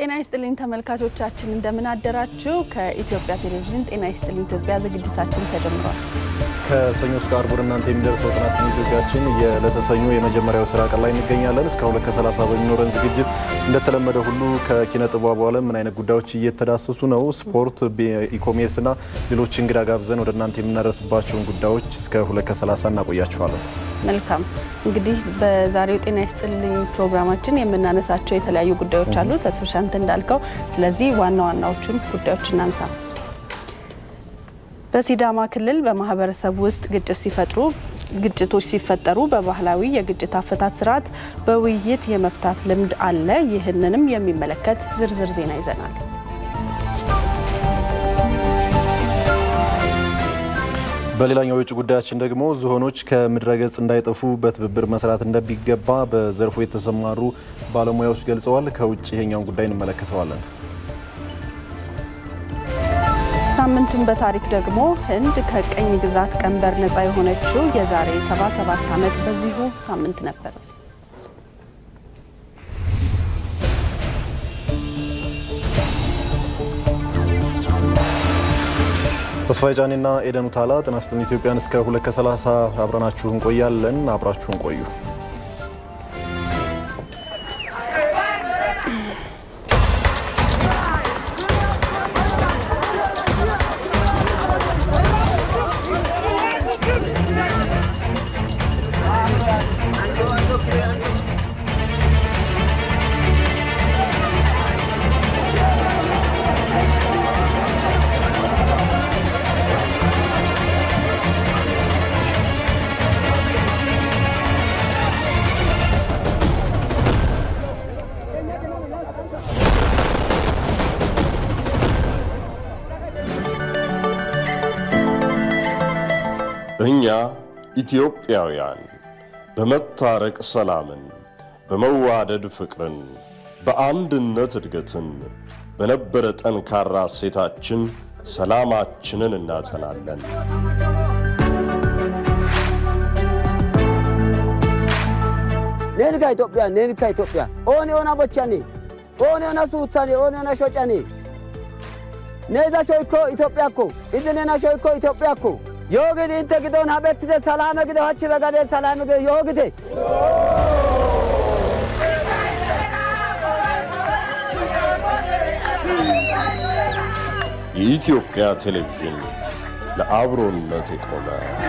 ጤና ይስጥልኝ ተመልካቾቻችን፣ እንደምን አደራችሁ። ከኢትዮጵያ ቴሌቪዥን ጤና ይስጥልኝ ኢትዮጵያ ዝግጅታችን ተጀምሯል። ከሰኞ እስከ አርብ ወደ እናንተ የሚደርሰው ጤና ይስጥልኝ ኢትዮጵያችን የዕለተ የመጀመሪያው ስራ ቀን ላይ እንገኛለን። እስከ ሁለት ከሰላሳ በሚኖረን ዝግጅት እንደተለመደ ሁሉ ከኪነ ጥበቡ ዓለም ምን አይነት ጉዳዮች እየተዳሰሱ ነው፣ ስፖርት፣ ኢኮሜርስና ሌሎች እንግዳ ጋብዘን ወደ እናንተ የምናደርስባቸውን ጉዳዮች እስከ ሁለት ከሰላሳ እናቆያችኋለን። መልካም እንግዲህ በዛሬው ጤና ይስጥልኝ ፕሮግራማችን የምናነሳቸው የተለያዩ ጉዳዮች አሉ። ተስብሻንት እንዳልከው፣ ስለዚህ ዋና ዋናዎቹን ጉዳዮች እናንሳ። በሲዳማ ክልል በማህበረሰብ ውስጥ ግጭት ሲፈጥሩ ግጭቶች ሲፈጠሩ በባህላዊ የግጭት አፈታት ስርዓት በውይይት የመፍታት ልምድ አለ። ይህንንም የሚመለከት ዝርዝር ዜና ይዘናል። በሌላኛው የውጭ ጉዳያችን ደግሞ ዝሆኖች ከምድረ ገጽ እንዳይጠፉ በትብብር መስራት እንደሚገባ በዘርፉ የተሰማሩ ባለሙያዎች ገልጸዋል። ከውጭ ይሄኛውን ጉዳይ እንመለከተዋለን። ሳምንቱን በታሪክ ደግሞ ህንድ ከቀኝ ግዛት ቀንበር ነፃ የሆነችው የዛሬ 77 ዓመት በዚሁ ሳምንት ነበር። ተስፋዬ ጫኔና ኤደን ውታላ ጤና ይስጥልኝ ኢትዮጵያን እስከ ሁለት ከሰላሳ አብረናችሁ እንቆያለን። አብራችሁን ቆዩ። እኛ ኢትዮጵያውያን በመታረቅ ሰላምን፣ በመዋደድ ፍቅርን፣ በአንድነት እድገትን በነበረ ጠንካራ እሴታችን ሰላማችንን እናጸናለን። ኔንካ ኢትዮጵያ ኔንካ ኢትዮጵያ ኦኔ ኦና ቦቻኔ ኦኔ ኦና ሱውታኔ ኦኔ ኦና ሾጫኔ ኔዛ ሾይኮ ኢትዮጵያኮ ኢዚ ኔና ሾይኮ ኢትዮጵያኮ yoogidi inte giddon habettite salaame gido hachchi begaden salaame gido yoogite የኢትዮጵያ ቴሌቪዥን ለአብሮነት የቆመ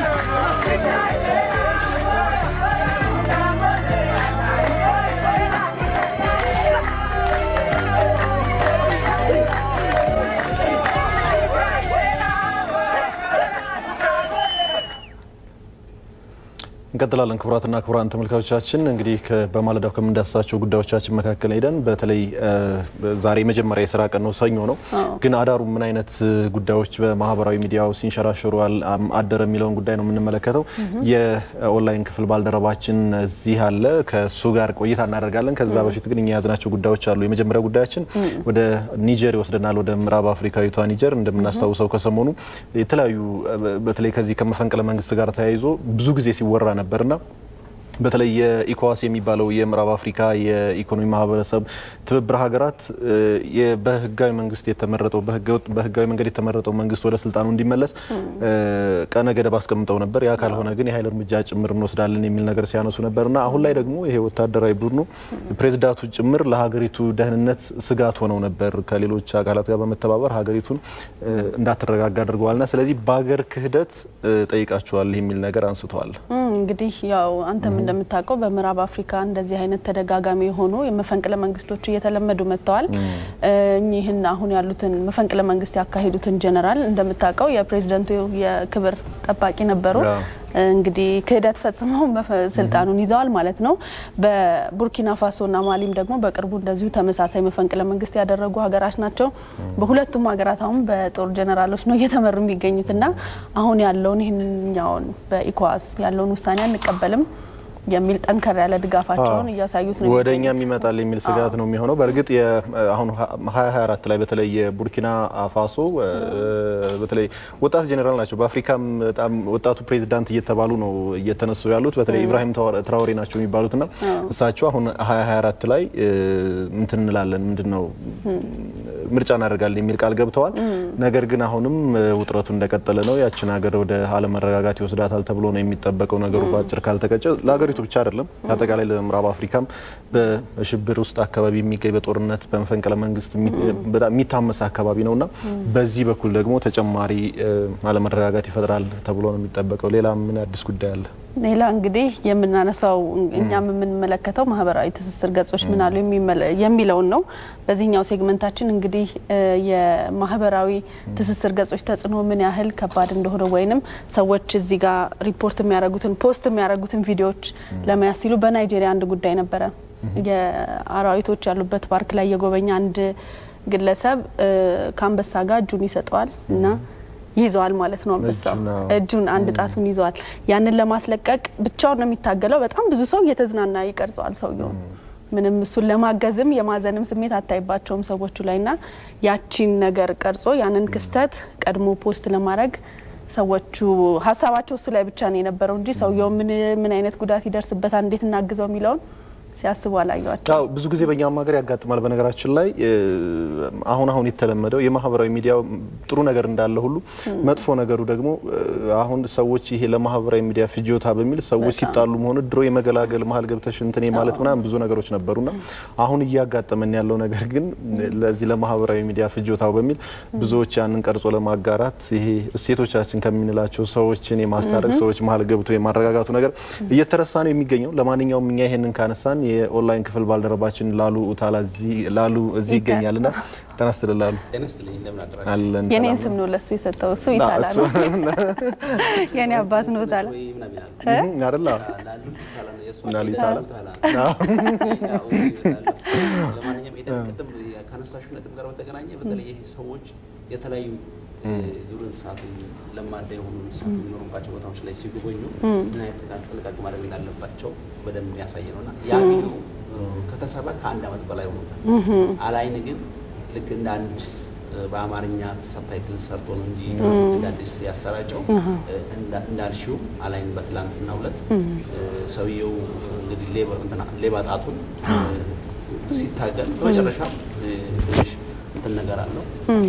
እንቀጥላለን። ክቡራትና ክቡራን ተመልካቾቻችን እንግዲህ በማለዳው ከምንዳስሳቸው ጉዳዮቻችን መካከል ሄደን በተለይ ዛሬ የመጀመሪያ የስራ ቀን ነው፣ ሰኞ ነው። ግን አዳሩ ምን አይነት ጉዳዮች በማህበራዊ ሚዲያው ሲንሸራሸሩ አደረ የሚለውን ጉዳይ ነው የምንመለከተው። የኦንላይን ክፍል ባልደረባችን እዚህ አለ፣ ከእሱ ጋር ቆይታ እናደርጋለን። ከዛ በፊት ግን እኛ የያዝናቸው ጉዳዮች አሉ። የመጀመሪያው ጉዳያችን ወደ ኒጀር ይወስደናል፣ ወደ ምዕራብ አፍሪካዊቷ ኒጀር። እንደምናስታውሰው ከሰሞኑ የተለያዩ በተለይ ከዚህ ከመፈንቅለ መንግስት ጋር ተያይዞ ብዙ ጊዜ ሲወራ ነበርና በተለይ የኢኮዋስ የሚባለው የምዕራብ አፍሪካ የኢኮኖሚ ማህበረሰብ ትብብር ሀገራት በህጋዊ መንግስት የተመረጠው በህጋዊ መንገድ የተመረጠው መንግስት ወደ ስልጣኑ እንዲመለስ ቀነ ገደብ አስቀምጠው ነበር። ያ ካልሆነ ግን የኃይል እርምጃ ጭምር እንወስዳለን የሚል ነገር ሲያነሱ ነበርና አሁን ላይ ደግሞ ይሄ ወታደራዊ ቡድኑ ፕሬዚዳንቱ ጭምር ለሀገሪቱ ደህንነት ስጋት ሆነው ነበር። ከሌሎች አካላት ጋር በመተባበር ሀገሪቱን እንዳትረጋጋ አድርገዋልና ስለዚህ በሀገር ክህደት ጠይቃቸዋል የሚል ነገር አንስተዋል። እንግዲህ ያው አንተም እንደምታውቀው በምዕራብ አፍሪካ እንደዚህ አይነት ተደጋጋሚ የሆኑ የመፈንቅለ መንግስቶች እየተለመዱ መጥተዋል። እኚህን አሁን ያሉትን መፈንቅለ መንግስት ያካሄዱትን ጀነራል እንደምታውቀው የፕሬዝደንቱ የክብር ጠባቂ ነበሩ። እንግዲህ ክህደት ፈጽመው ስልጣኑን ይዘዋል ማለት ነው። በቡርኪና ፋሶና ማሊም ደግሞ በቅርቡ እንደዚሁ ተመሳሳይ መፈንቅለ መንግስት ያደረጉ ሀገራት ናቸው። በሁለቱም ሀገራት አሁን በጦር ጀነራሎች ነው እየተመሩ የሚገኙትና አሁን ያለውን ይህኛውን በኢኮዋስ ያለውን ውሳኔ አንቀበልም የሚል ጠንከር ያለ ድጋፋቸውን እያሳዩት ነው። ወደ እኛም ይመጣል የሚል ስጋት ነው የሚሆነው። በእርግጥ አሁን 2024 ላይ በተለይ የቡርኪና ፋሶ በተለይ ወጣት ጄኔራል ናቸው። በአፍሪካም በጣም ወጣቱ ፕሬዚዳንት እየተባሉ ነው እየተነሱ ያሉት በተለይ ኢብራሂም ትራኦሬ ናቸው የሚባሉትና እሳቸው አሁን 2024 ላይ እንትን እንላለን ምንድን ነው ምርጫ እናደርጋለን የሚል ቃል ገብተዋል። ነገር ግን አሁንም ውጥረቱ እንደቀጠለ ነው። ያችን ሀገር ወደ አለመረጋጋት ይወስዳታል ተብሎ ነው የሚጠበቀው። ነገሩ በአጭር ካልተቀጨ ለሀገሪቱ ብቻ አይደለም አጠቃላይ ለምዕራብ አፍሪካም በሽብር ውስጥ አካባቢ የሚገኝ በጦርነት በመፈንቅለ መንግስት በጣም የሚታመስ አካባቢ ነውና በዚህ በኩል ደግሞ ተጨማሪ አለመረጋጋት ይፈጥራል ተብሎ ነው የሚጠበቀው። ሌላ ምን አዲስ ጉዳይ አለ? ሌላ እንግዲህ የምናነሳው እኛም የምንመለከተው ማህበራዊ ትስስር ገጾች ምን አሉ የሚለውን ነው። በዚህኛው ሴግመንታችን እንግዲህ የማህበራዊ ትስስር ገጾች ተጽዕኖ ምን ያህል ከባድ እንደሆነ ወይንም ሰዎች እዚህ ጋር ሪፖርት የሚያደርጉትን ፖስት የሚያደርጉትን ቪዲዮዎች ለመያዝ ሲሉ በናይጄሪያ አንድ ጉዳይ ነበረ። የአራዊቶች ያሉበት ፓርክ ላይ የጎበኛ አንድ ግለሰብ ከአንበሳ ጋር እጁን ይሰጠዋል እና ይዘዋል ማለት ነው። አንበሳው እጁን አንድ ጣቱን ይዘዋል። ያንን ለማስለቀቅ ብቻውን ነው የሚታገለው። በጣም ብዙ ሰው እየተዝናና ይቀርጸዋል ሰውየውን። ምንም እሱን ለማገዝም የማዘንም ስሜት አታይባቸውም ሰዎቹ ላይ ና ያቺን ነገር ቀርጾ ያንን ክስተት ቀድሞ ፖስት ለማድረግ ሰዎቹ ሀሳባቸው እሱ ላይ ብቻ ነው የነበረው እንጂ ሰውየው ምን አይነት ጉዳት ይደርስበታል፣ እንዴት እናግዘው የሚለውን ሲያስቡ አላዩዋቸው። አዎ ብዙ ጊዜ በእኛም ሀገር ያጋጥማል። በነገራችን ላይ አሁን አሁን የተለመደው የማህበራዊ ሚዲያ ጥሩ ነገር እንዳለ ሁሉ መጥፎ ነገሩ ደግሞ አሁን ሰዎች ይሄ ለማህበራዊ ሚዲያ ፍጆታ በሚል ሰዎች ሲጣሉ መሆኑ ድሮ የመገላገል መሀል ገብተሽ እንትኔ ማለት ምናምን ብዙ ነገሮች ነበሩና አሁን እያጋጠመን ያለው ነገር ግን ለዚህ ለማህበራዊ ሚዲያ ፍጆታው በሚል ብዙዎች ያንን ቀርጾ ለማጋራት ይሄ እሴቶቻችን ከምንላቸው ሰዎችን የማስታረቅ ሰዎች መሀል ገብቶ የማረጋጋቱ ነገር እየተረሳ ነው የሚገኘው። ለማንኛውም እኛ ይሄንን ካነሳን የኦንላይን ክፍል ባልደረባችን ላሉ ኡታላ ላሉ እዚህ ይገኛልና ጤና ይስጥልኝ ላሉ። አለን የኔን ስም ነው ለሱ የሰጠው። እሱ ይታላ ነው የኔ አባት ነው ኡታላ አይደል? ላሉ ይታላ ከነሳሹ ነጥብ ጋር በተገናኘ በተለይ ሰዎች የተለያዩ ዱር እንስሳትን ለማዳ የሆኑ እንስሳት የሚኖሩባቸው ቦታዎች ላይ ሲጎበኙ ምን አይነት ጥንቃቄ ማድረግ እንዳለባቸው በደንብ የሚያሳይ ነው እና ያ ቪዲዮ ከተሰራ ከአንድ ዓመት በላይ ሆኖታል። አላይን ግን ልክ እንደ አዲስ በአማርኛ ሰብታይትል ሰርቶ ነው እንጂ እንደ አዲስ ያሰራጨው። እንዳልሽው አላይን በትላንትናው ዕለት ሰውየው እንግዲህ ሌባ ጣቱን ሲታገል በመጨረሻ ትንሽ እንትን ነገር አለው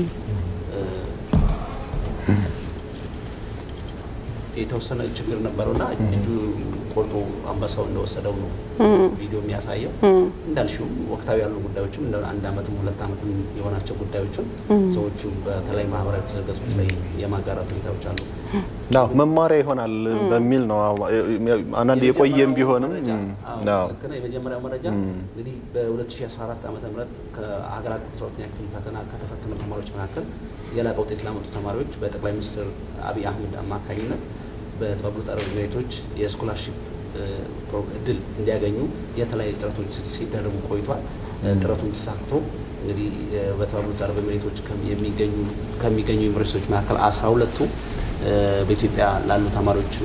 የተወሰነ ችግር ነበረውና እጁ ቆርጦ አንበሳው እንደወሰደው ነው ቪዲዮ የሚያሳየው። እንዳልሽው ወቅታዊ ያሉ ጉዳዮችም እንደ አንድ ዓመትም ሁለት ዓመትም የሆናቸው ጉዳዮችን ሰዎቹ በተለይ ማህበራዊ ትስስር ገጾች ላይ የማጋራት ሁኔታዎች አሉ። አዎ መማሪያ ይሆናል በሚል ነው። አንዳንድ የቆየም ቢሆንም የመጀመሪያው መረጃ እንግዲህ በ2014 ዓ ም ከሀገር አቀፍ አስራ ሁለተኛ ክፍል ፈተና ከተፈተኑ ተማሪዎች መካከል የላቀ ውጤት ላመጡ ተማሪዎች በጠቅላይ ሚኒስትር አብይ አህመድ አማካኝነት በተባበሩት አረብ ኤሚሬቶች የስኮላርሺፕ እድል እንዲያገኙ የተለያዩ ጥረቶች ሲደረጉ ቆይቷል። ጥረቱን ተሳክቶ እንግዲህ በተባበሩት አረብ ኤሚሬቶች ከሚገኙ ዩኒቨርሲቲዎች መካከል አስራ ሁለቱ በኢትዮጵያ ላሉ ተማሪዎች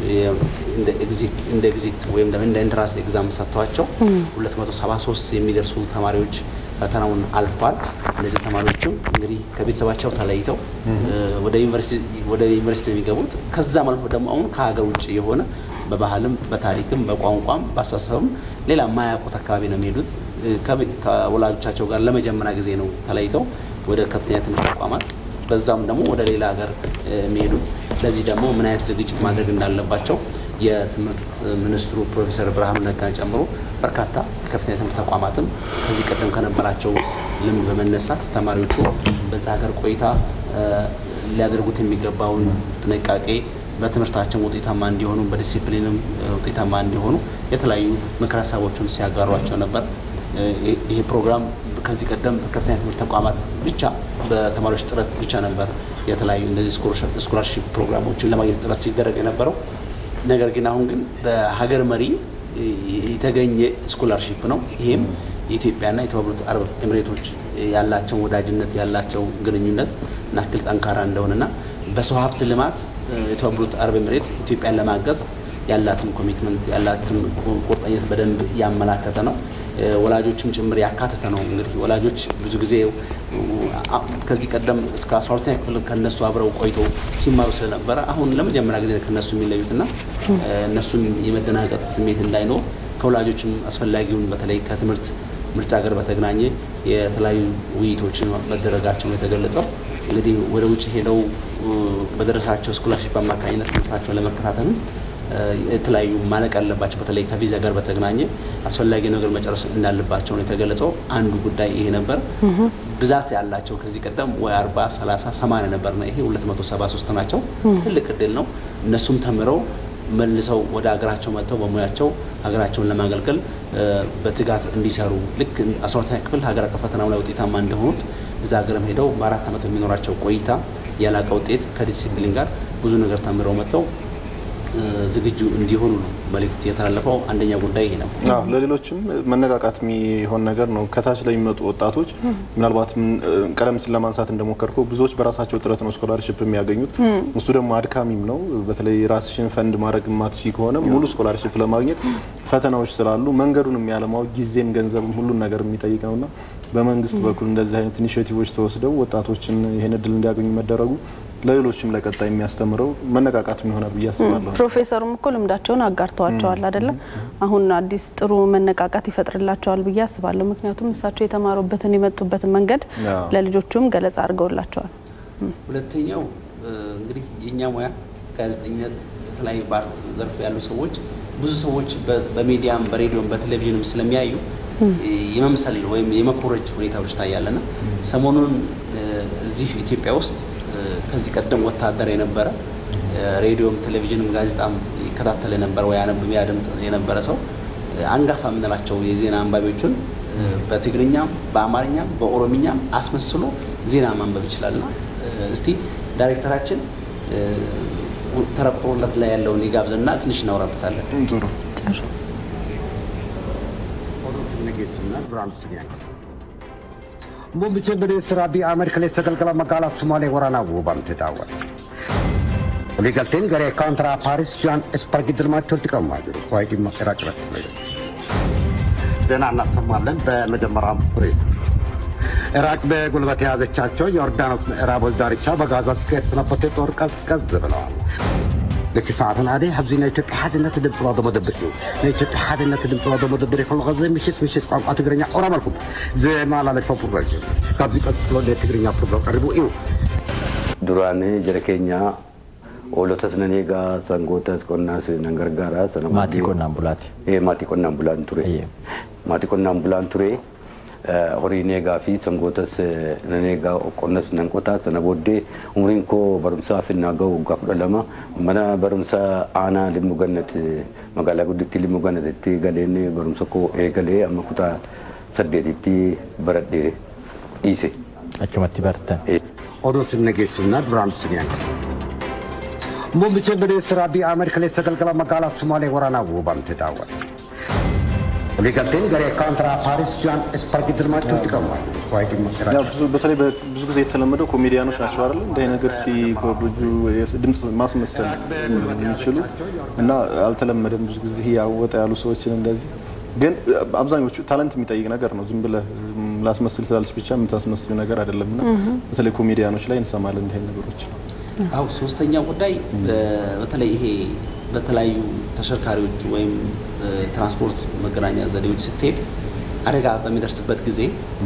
እንደ ኤግዚት ወይም እንደ ኢንትራንስ ኤግዛም ሰጥተዋቸው 273 የሚደርሱ ተማሪዎች ፈተናውን አልፏል። እነዚህ ተማሪዎችም እንግዲህ ከቤተሰባቸው ተለይተው ወደ ዩኒቨርሲቲ የሚገቡት ከዛም አልፎ ደግሞ አሁን ከሀገር ውጭ የሆነ በባህልም በታሪክም በቋንቋም በአስተሳሰብም ሌላ የማያውቁት አካባቢ ነው የሚሄዱት። ከወላጆቻቸው ጋር ለመጀመሪያ ጊዜ ነው ተለይተው ወደ ከፍተኛ ትምህርት ተቋማት በዛም ደግሞ ወደ ሌላ ሀገር የሚሄዱ ለዚህ ደግሞ ምን አይነት ዝግጅት ማድረግ እንዳለባቸው የትምህርት ሚኒስትሩ ፕሮፌሰር ብርሃኑ ነጋን ጨምሮ በርካታ የከፍተኛ ትምህርት ተቋማትም ከዚህ ቀደም ከነበራቸው ልምድ በመነሳት ተማሪዎቹ በዛ ሀገር ቆይታ ሊያደርጉት የሚገባውን ጥንቃቄ በትምህርታቸው ውጤታማ እንዲሆኑ በዲሲፕሊንም ውጤታማ እንዲሆኑ የተለያዩ ምክር ሀሳቦችን ሲያጋሯቸው ነበር። ይሄ ፕሮግራም ከዚህ ቀደም በከፍተኛ ትምህርት ተቋማት ብቻ በተማሪዎች ጥረት ብቻ ነበር የተለያዩ እነዚህ ስኮላርሺፕ ፕሮግራሞችን ለማግኘት ጥረት ሲደረግ የነበረው። ነገር ግን አሁን ግን በሀገር መሪ የተገኘ ስኮላርሺፕ ነው። ይሄም የኢትዮጵያና የተባበሩት አረብ ኤምሬቶች ያላቸው ወዳጅነት ያላቸው ግንኙነት ናክል ጠንካራ እንደሆነና በሰው ሀብት ልማት የተባበሩት አረብ ኤምሬት ኢትዮጵያን ለማገዝ ያላትን ኮሚትመንት ያላትን ቁርጠኝነት በደንብ ያመላከተ ነው። ወላጆችም ጭምር ያካተተ ነው። እንግዲህ ወላጆች ብዙ ጊዜ ከዚህ ቀደም እስከ 12ኛ ክፍል ከነሱ አብረው ቆይተው ሲማሩ ስለነበረ አሁን ለመጀመሪያ ጊዜ ከነሱ የሚለዩትና እነሱን የመደናቀጥ ስሜት እንዳይኖር ከወላጆችም አስፈላጊውን በተለይ ከትምህርት ምርጫ ጋር በተገናኘ የተለያዩ ውይይቶችን መደረጋቸው ነው የተገለጸው። እንግዲህ ወደ ውጭ ሄደው በደረሳቸው ስኮላርሽፕ አማካኝነት ትምህርታቸውን ለመከታተልም የተለያዩ ማለቅ ያለባቸው በተለይ ከቪዛ ጋር በተገናኘ አስፈላጊ ነገር መጨረስ እንዳለባቸው ነው የተገለጸው። አንዱ ጉዳይ ይሄ ነበር። ብዛት ያላቸው ከዚህ ቀደም ወይ አርባ ሰላሳ ሰማንያ ነበርና ይሄ ሁለት መቶ ሰባ ሶስት ናቸው። ትልቅ እድል ነው። እነሱም ተምረው መልሰው ወደ ሀገራቸው መጥተው በሙያቸው ሀገራቸውን ለማገልገል በትጋት እንዲሰሩ ልክ አስራ ሁለተኛ ክፍል ሀገር አቀፍ ፈተናው ላይ ውጤታማ እንደሆኑት እዛ ሀገርም ሄደው በአራት ዓመት የሚኖራቸው ቆይታ ያላቀ ውጤት ከዲሲፕሊን ጋር ብዙ ነገር ተምረው መጥተው ዝግጁ እንዲሆኑ ነው መልእክት የተላለፈው። አንደኛ ጉዳይ ይሄ ነው። አዎ ለሌሎችም መነቃቃት የሚሆን ነገር ነው። ከታች ላይ የሚመጡ ወጣቶች ምናልባት ቀደም ሲል ለማንሳት እንደሞከርከው ብዙዎች በራሳቸው ጥረት ነው ስኮላርሽፕ የሚያገኙት። እሱ ደግሞ አድካሚም ነው። በተለይ ራስሽን ፈንድ ማድረግ ማትሺ ከሆነ ሙሉ ስኮላርሽፕ ለማግኘት ፈተናዎች ስላሉ መንገዱንም ያለማወቅ ጊዜም ገንዘብም ሁሉን ነገር የሚጠይቅ ነውና በመንግስት በኩል እንደዚህ አይነት ኢኒሽቲቮች ተወስደው ወጣቶችን ይህን እድል እንዲያገኙ መደረጉ ለሌሎችም ለቀጣይ የሚያስተምረው መነቃቃት ይሆናል ብዬ አስባለሁ። ፕሮፌሰሩም እኮ ልምዳቸውን አጋርተዋቸዋል አይደለም? አሁን አዲስ ጥሩ መነቃቃት ይፈጥርላቸዋል ብዬ አስባለሁ። ምክንያቱም እሳቸው የተማሩበትን የመጡበትን መንገድ ለልጆቹም ገለጻ አድርገውላቸዋል። ሁለተኛው እንግዲህ የእኛ ሙያ ጋዜጠኝነት፣ የተለያዩ በአርት ዘርፍ ያሉ ሰዎች ብዙ ሰዎች በሚዲያም በሬዲዮም በቴሌቪዥንም ስለሚያዩ የመምሰል ወይም የመኮረጅ ሁኔታዎች ታያለና ሰሞኑን እዚህ ኢትዮጵያ ውስጥ ከዚህ ቀደም ወታደር የነበረ ሬዲዮም ቴሌቪዥንም ጋዜጣም ይከታተል የነበረ ወይ ያነብ ያደምጥ የነበረ ሰው አንጋፋ የምንላቸው የዜና አንባቢዎችን በትግርኛም በአማርኛም በኦሮምኛም አስመስሎ ዜና ማንበብ ይችላልና እስቲ ዳይሬክተራችን ተረክቦለት ላይ ያለውን ይጋብዝና ትንሽ እናወራበታለን። ጥሩ Muummichi ministeera Abiy Ahmed kaleessa galgala magaalaa Sumaalee waraanaa Wuubaamte daawwate. Waliigalteen garee kaantaraa Paaris Jaan Ispargi dilmaatti walitti qabamaa jiru. Waa'ee dhimma Iraaq irratti fayyadamu. ዜና እናሰማለን። በመጀመሪያም ፕሬስ ኢራቅ በጉልበት የያዘቻቸው የዮርዳኖስ ምዕራቦች ዳርቻ በጋዛ ሲካሄድ ሰነበተ ጦር ቀዝቀዝ ብለዋል። ልክ ሰዓትን ኣደ ኣብዚ ናይ ኢትዮጵያ ሓድነት ድምፂ ዋዶ መደብር እዩ ናይ ኢትዮጵያ ሓድነት ድምፂ ዋዶ መደብር ይከሉ ከዚ ምሽት ምሽት ቋንቋ ትግርኛ ኦሮመልኩም ዘመላለፈ ፕሮግራም እዩ ካብዚ ቀፅሎ ናይ ትግርኛ ፕሮግራም ቀሪቡ እዩ duraan jara keenya oolotas nan eegaa sangootas qonnaas nan gargaara sana maatii qonnaan bulaati. Eh, maatii qonnaan bulaan ture Eeyyee. maatii qonnaan bulaan ture eh, horiin eegaa fi sangootas eh, nan eegaa qonnas nan qotaa sana booddee umriin koo barumsaaf innaa ga'u waggaa kudha lama mana barumsa aanaa limmu gannat eh, magaalaa guddittii limmu gannatitti galeen barumsa koo eegalee amma kutaa saddeetitti baradhee dhiise. Achumatti bartan. Eh, oduu sinna geessumna duraan siniyaan Muummichi ministeera Abiy Ahmed kaleessa galgala magaalaa Sumaalee waraanaa Wuubaamte daawwate. Waliigalteen garee kaantaraa Paaris Jaan Ispargi dilmaatti walitti qabamaa jiru. Waa'ee dhimma ያው Iraaq ብዙ በተለይ ብዙ ጊዜ የተለመደው ኮሜዲያኖች ናቸው አይደል? እንደ አይነት ነገር ሲኮርጁ ድምጽ ማስመሰል የሚችሉ እና አልተለመደም። ብዙ ጊዜ ያወጣ ያሉ ሰዎችን እንደዚህ ግን አብዛኞቹ ታለንት የሚጠይቅ ነገር ነው። ዝም ብለህ ም፣ ላስመስል ስላለች ብቻ የምታስመስል ነገር አይደለም እና በተለይ ኮሜዲያኖች ላይ እንሰማለን እንዲህ አይነት ነገሮች። አው ሶስተኛው ጉዳይ በ- በተለይ ይሄ በተለያዩ ተሽከርካሪዎች ወይም ትራንስፖርት መገናኛ ዘዴዎች ስትሄድ አደጋ በሚደርስበት ጊዜ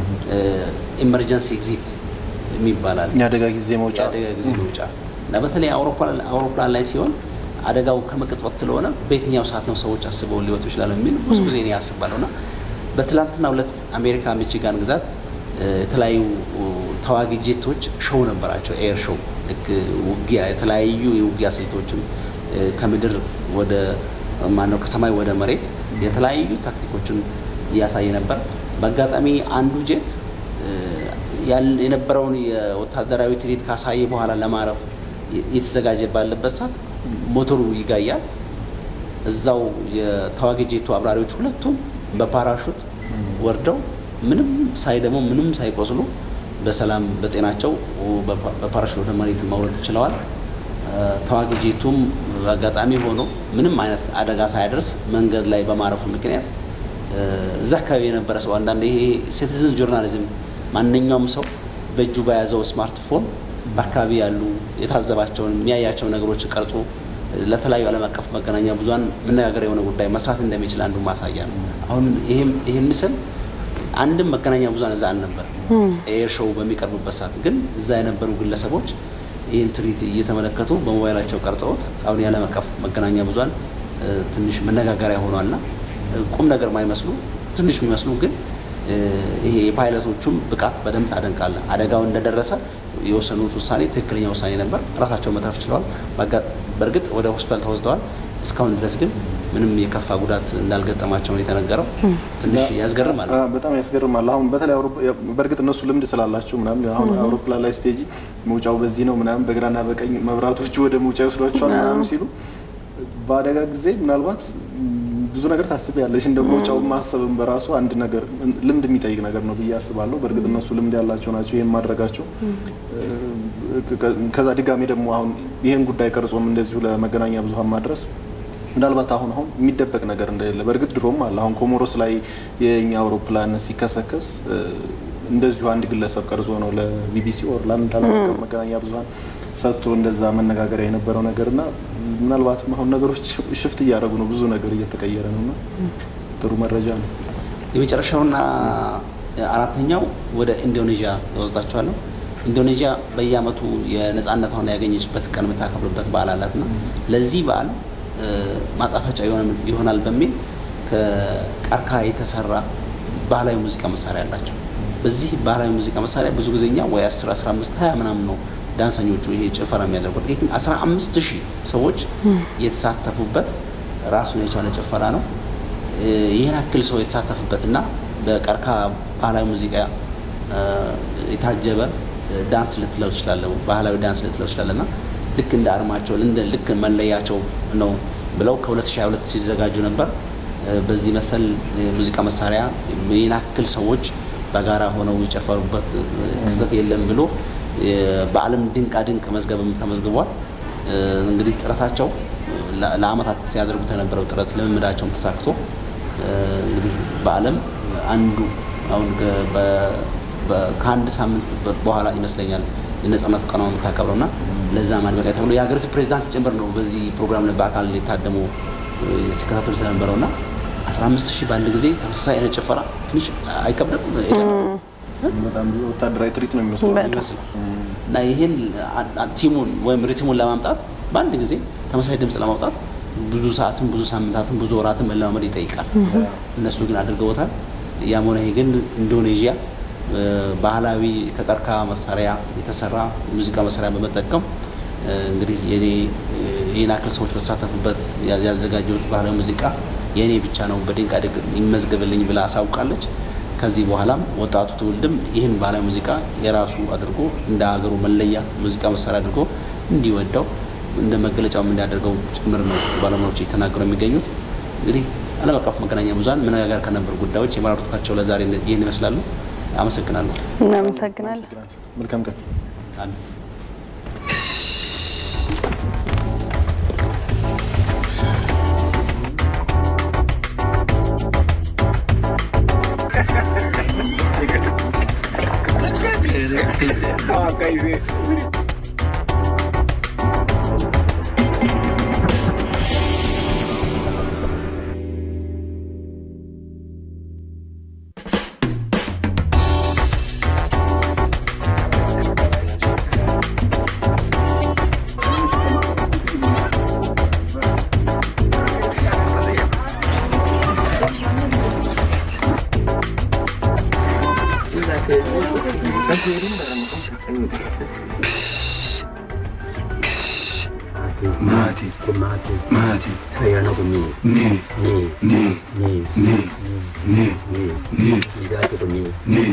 ኢመርጀንሲ ኤግዚት የሚባላል የአደጋ ጊዜ መውጫ የአደጋ ጊዜ መውጫ እና በተለይ አውሮፕላን አውሮፕላን ላይ ሲሆን አደጋው ከመቅጽበት ስለሆነ በየትኛው ሰዓት ነው ሰዎች አስበው ሊወጡ ይችላሉ የሚል ብዙ ጊዜ እኔ አስባለሁ እና በትላንትና ሁለት አሜሪካ ሚቺጋን ግዛት እ፣ የተለያዩ እ፣ ተዋጊ ጄቶች ሾው ነበራቸው። ኤር ሾው ልክ ውጊያ የተለያዩ የውጊያ ስልቶችን እ፣ ከምድር ወደ ማነው ከሰማይ ወደ መሬት የተለያዩ ታክቲኮችን እያሳየ ነበር። በአጋጣሚ አንዱ ጄት እ፣ ያል- የነበረውን የወታደራዊ ትርኢት ካሳየ በኋላ ለማረፍ እየተዘጋጀ ባለበት ሰዓት ሞተሩ ይጋያል። እዛው የተዋጊ ጄቱ አብራሪዎች ሁለቱም በፓራሹት ወርደው ምንም ሳይደሙ ምንም ሳይቆስሉ በሰላም በጤናቸው በፓ- በፓራሹት ወደ መሬት መውረድ ችለዋል። እ፣ ተዋጊ ጄቱም አጋጣሚ ሆኖ ምንም አይነት አደጋ ሳያደርስ መንገድ ላይ በማረፉ ምክንያት እዛ አካባቢ የነበረ ሰው አንዳንድ ይሄ ሲቲዝን ጆርናሊዝም ማንኛውም ሰው በእጁ በያዘው ስማርትፎን በአካባቢ ያሉ የታዘባቸውን የሚያያቸው ነገሮች ቀርጾ ለተለያዩ ዓለም አቀፍ መገናኛ ብዙኃን መነጋገር የሆነ ጉዳይ መስራት እንደሚችል አንዱ ማሳያ ነው። አሁን ይህም ምስል አንድም መገናኛ ብዙኃን እዛ አልነበር። ኤር ሾው በሚቀርቡበት ሰዓት ግን እዛ የነበሩ ግለሰቦች ይህን ትርኢት እየተመለከቱ በሞባይላቸው ቀርጸውት አሁን የዓለም አቀፍ መገናኛ ብዙኃን ትንሽ መነጋገሪያ ሆኗልና ቁም ነገር ማይመስሉ ትንሽ የሚመስሉ ግን ይሄ የፓይለቶቹም ብቃት በደንብ ታደንቃለህ። አደጋው እንደደረሰ የወሰኑት ውሳኔ ትክክለኛ ውሳኔ ነበር። ራሳቸው መትረፍ ችለዋል። በእርግጥ ወደ ሆስፒታል ተወስደዋል። እስካሁን ድረስ ግን ምንም የከፋ ጉዳት እንዳልገጠማቸው ነው የተነገረው። ትንሽ ያስገርማል። በጣም ያስገርማል። አሁን በተለይ በእርግጥ እነሱ ልምድ ስላላቸው ምናምን አሁን አውሮፕላን ላይ ስቴጂ መውጫው በዚህ ነው ምናምን በግራና በቀኝ መብራቶቹ ወደ መውጫ ይወስዷቸዋል ምናምን ሲሉ በአደጋ ጊዜ ምናልባት ብዙ ነገር ታስቢያለሽ። እንደ መውጫው ማሰብም በራሱ አንድ ነገር ልምድ የሚጠይቅ ነገር ነው ብዬ አስባለሁ። በእርግጥ እነሱ ልምድ ያላቸው ናቸው ይህን ማድረጋቸው። ከዛ ድጋሜ ደግሞ አሁን ይህን ጉዳይ ቀርጾም እንደዚሁ ለመገናኛ ብዙኃን ማድረስ ምናልባት አሁን አሁን የሚደበቅ ነገር እንደሌለ በእርግጥ ድሮም አለ። አሁን ኮሞሮስ ላይ የኛ አውሮፕላን ሲከሰከስ እንደዚሁ አንድ ግለሰብ ቀርጾ ነው ለቢቢሲ ኦር ለአንድ ዓለም አቀፍ መገናኛ ብዙኃን ሰጥቶ እንደዛ መነጋገሪያ የነበረው ነገር እና ምናልባትም አሁን ነገሮች ሽፍት እያደረጉ ነው፣ ብዙ ነገር እየተቀየረ ነው እና ጥሩ መረጃ ነው። የመጨረሻውና አራተኛው ወደ ኢንዶኔዥያ እወስዳችኋለሁ። ኢንዶኔዥያ በየዓመቱ የነጻነቷን ያገኘችበት ቀን የምታከብርበት በዓል አላትና ለዚህ በዓል ማጣፈጫ ይሆናል በሚል ከቀርከሃ የተሰራ ባህላዊ ሙዚቃ መሳሪያ አላቸው። በዚህ ባህላዊ ሙዚቃ መሳሪያ ብዙ ጊዜ እኛ ወይ 10 15 20 ምናምን ነው ዳንሰኞቹ ይሄ ጭፈራ የሚያደርጉት። ይህ ግን 15 ሺህ ሰዎች የተሳተፉበት ራሱን የቻለ ጭፈራ ነው። ይህን ያክል ሰው የተሳተፉበትና በቀርከሃ ባህላዊ ሙዚቃ የታጀበ ዳንስ ልትለው ትችላለህ፣ ባህላዊ ዳንስ ልትለው ትችላለህ እና ልክ እንደ አርማቸው ልክ መለያቸው ነው ብለው ከ2022 ሲዘጋጁ ነበር። በዚህ መሰል ሙዚቃ መሳሪያ ይህን ያክል ሰዎች በጋራ ሆነው የጨፈሩበት ክስተት የለም ብሎ በዓለም ድንቃ ድንቅ መዝገብም ተመዝግቧል። እንግዲህ ጥረታቸው ለአመታት ሲያደርጉት የነበረው ጥረት ልምምዳቸውም ተሳክቶ እንግዲህ በዓለም አንዱ አሁን ከአንድ ሳምንት በኋላ ይመስለኛል የነጻነት ቀኗ የምታከብረው እና ለዛ ማድመቂያ ተብሎ የሀገሪቱ ፕሬዚዳንት ጭምር ነው በዚህ ፕሮግራም ላይ በአካል የታደሙ ሲከታተሉ ስለነበረው እና አስራ አምስት ሺህ በአንድ ጊዜ ተመሳሳይ አይነት ጭፈራ ትንሽ አይከብድም? በጣም ብዙ ወታደራዊ ትርኢት ነው የሚመስለው ይመስላል እና ይህን ቲሙን ወይም ሪትሙን ለማምጣት በአንድ ጊዜ ተመሳሳይ ድምፅ ለማውጣት ብዙ ሰዓትን፣ ብዙ ሳምንታትን፣ ብዙ ወራትን መለማመድ ይጠይቃል። እነሱ ግን አድርገውታል። ያም ሆነ ይህ ግን ኢንዶኔዥያ ባህላዊ ከቀርከሃ መሳሪያ የተሰራ ሙዚቃ መሳሪያ በመጠቀም እንግዲህ የኔ ይህን ያክል ሰዎች በተሳተፉበት ያዘጋጀሁት ባህላዊ ሙዚቃ የእኔ ብቻ ነው በድንቃ ድንቅ ይመዝገብልኝ ብላ አሳውቃለች። ከዚህ በኋላም ወጣቱ ትውልድም ይህን ባህላዊ ሙዚቃ የራሱ አድርጎ እንደ ሀገሩ መለያ ሙዚቃ መሳሪያ አድርጎ እንዲወደው እንደ መገለጫውም እንዲያደርገው ጭምር ነው ባለሙያዎች እየተናገሩ የሚገኙት። እንግዲህ ዓለም አቀፍ መገናኛ ብዙኃን መነጋገር ከነበሩ ጉዳዮች የመራረጥኳቸው ለዛሬ ይህን ይመስላሉ። አመሰግናለሁ። እናመሰግናለን። መልካም ቀን። Mati, mati, mati. Ayana ko ni. Ni, ni, ni, ni, ni, ni, ni, ni. Ligado ko ni. Ni.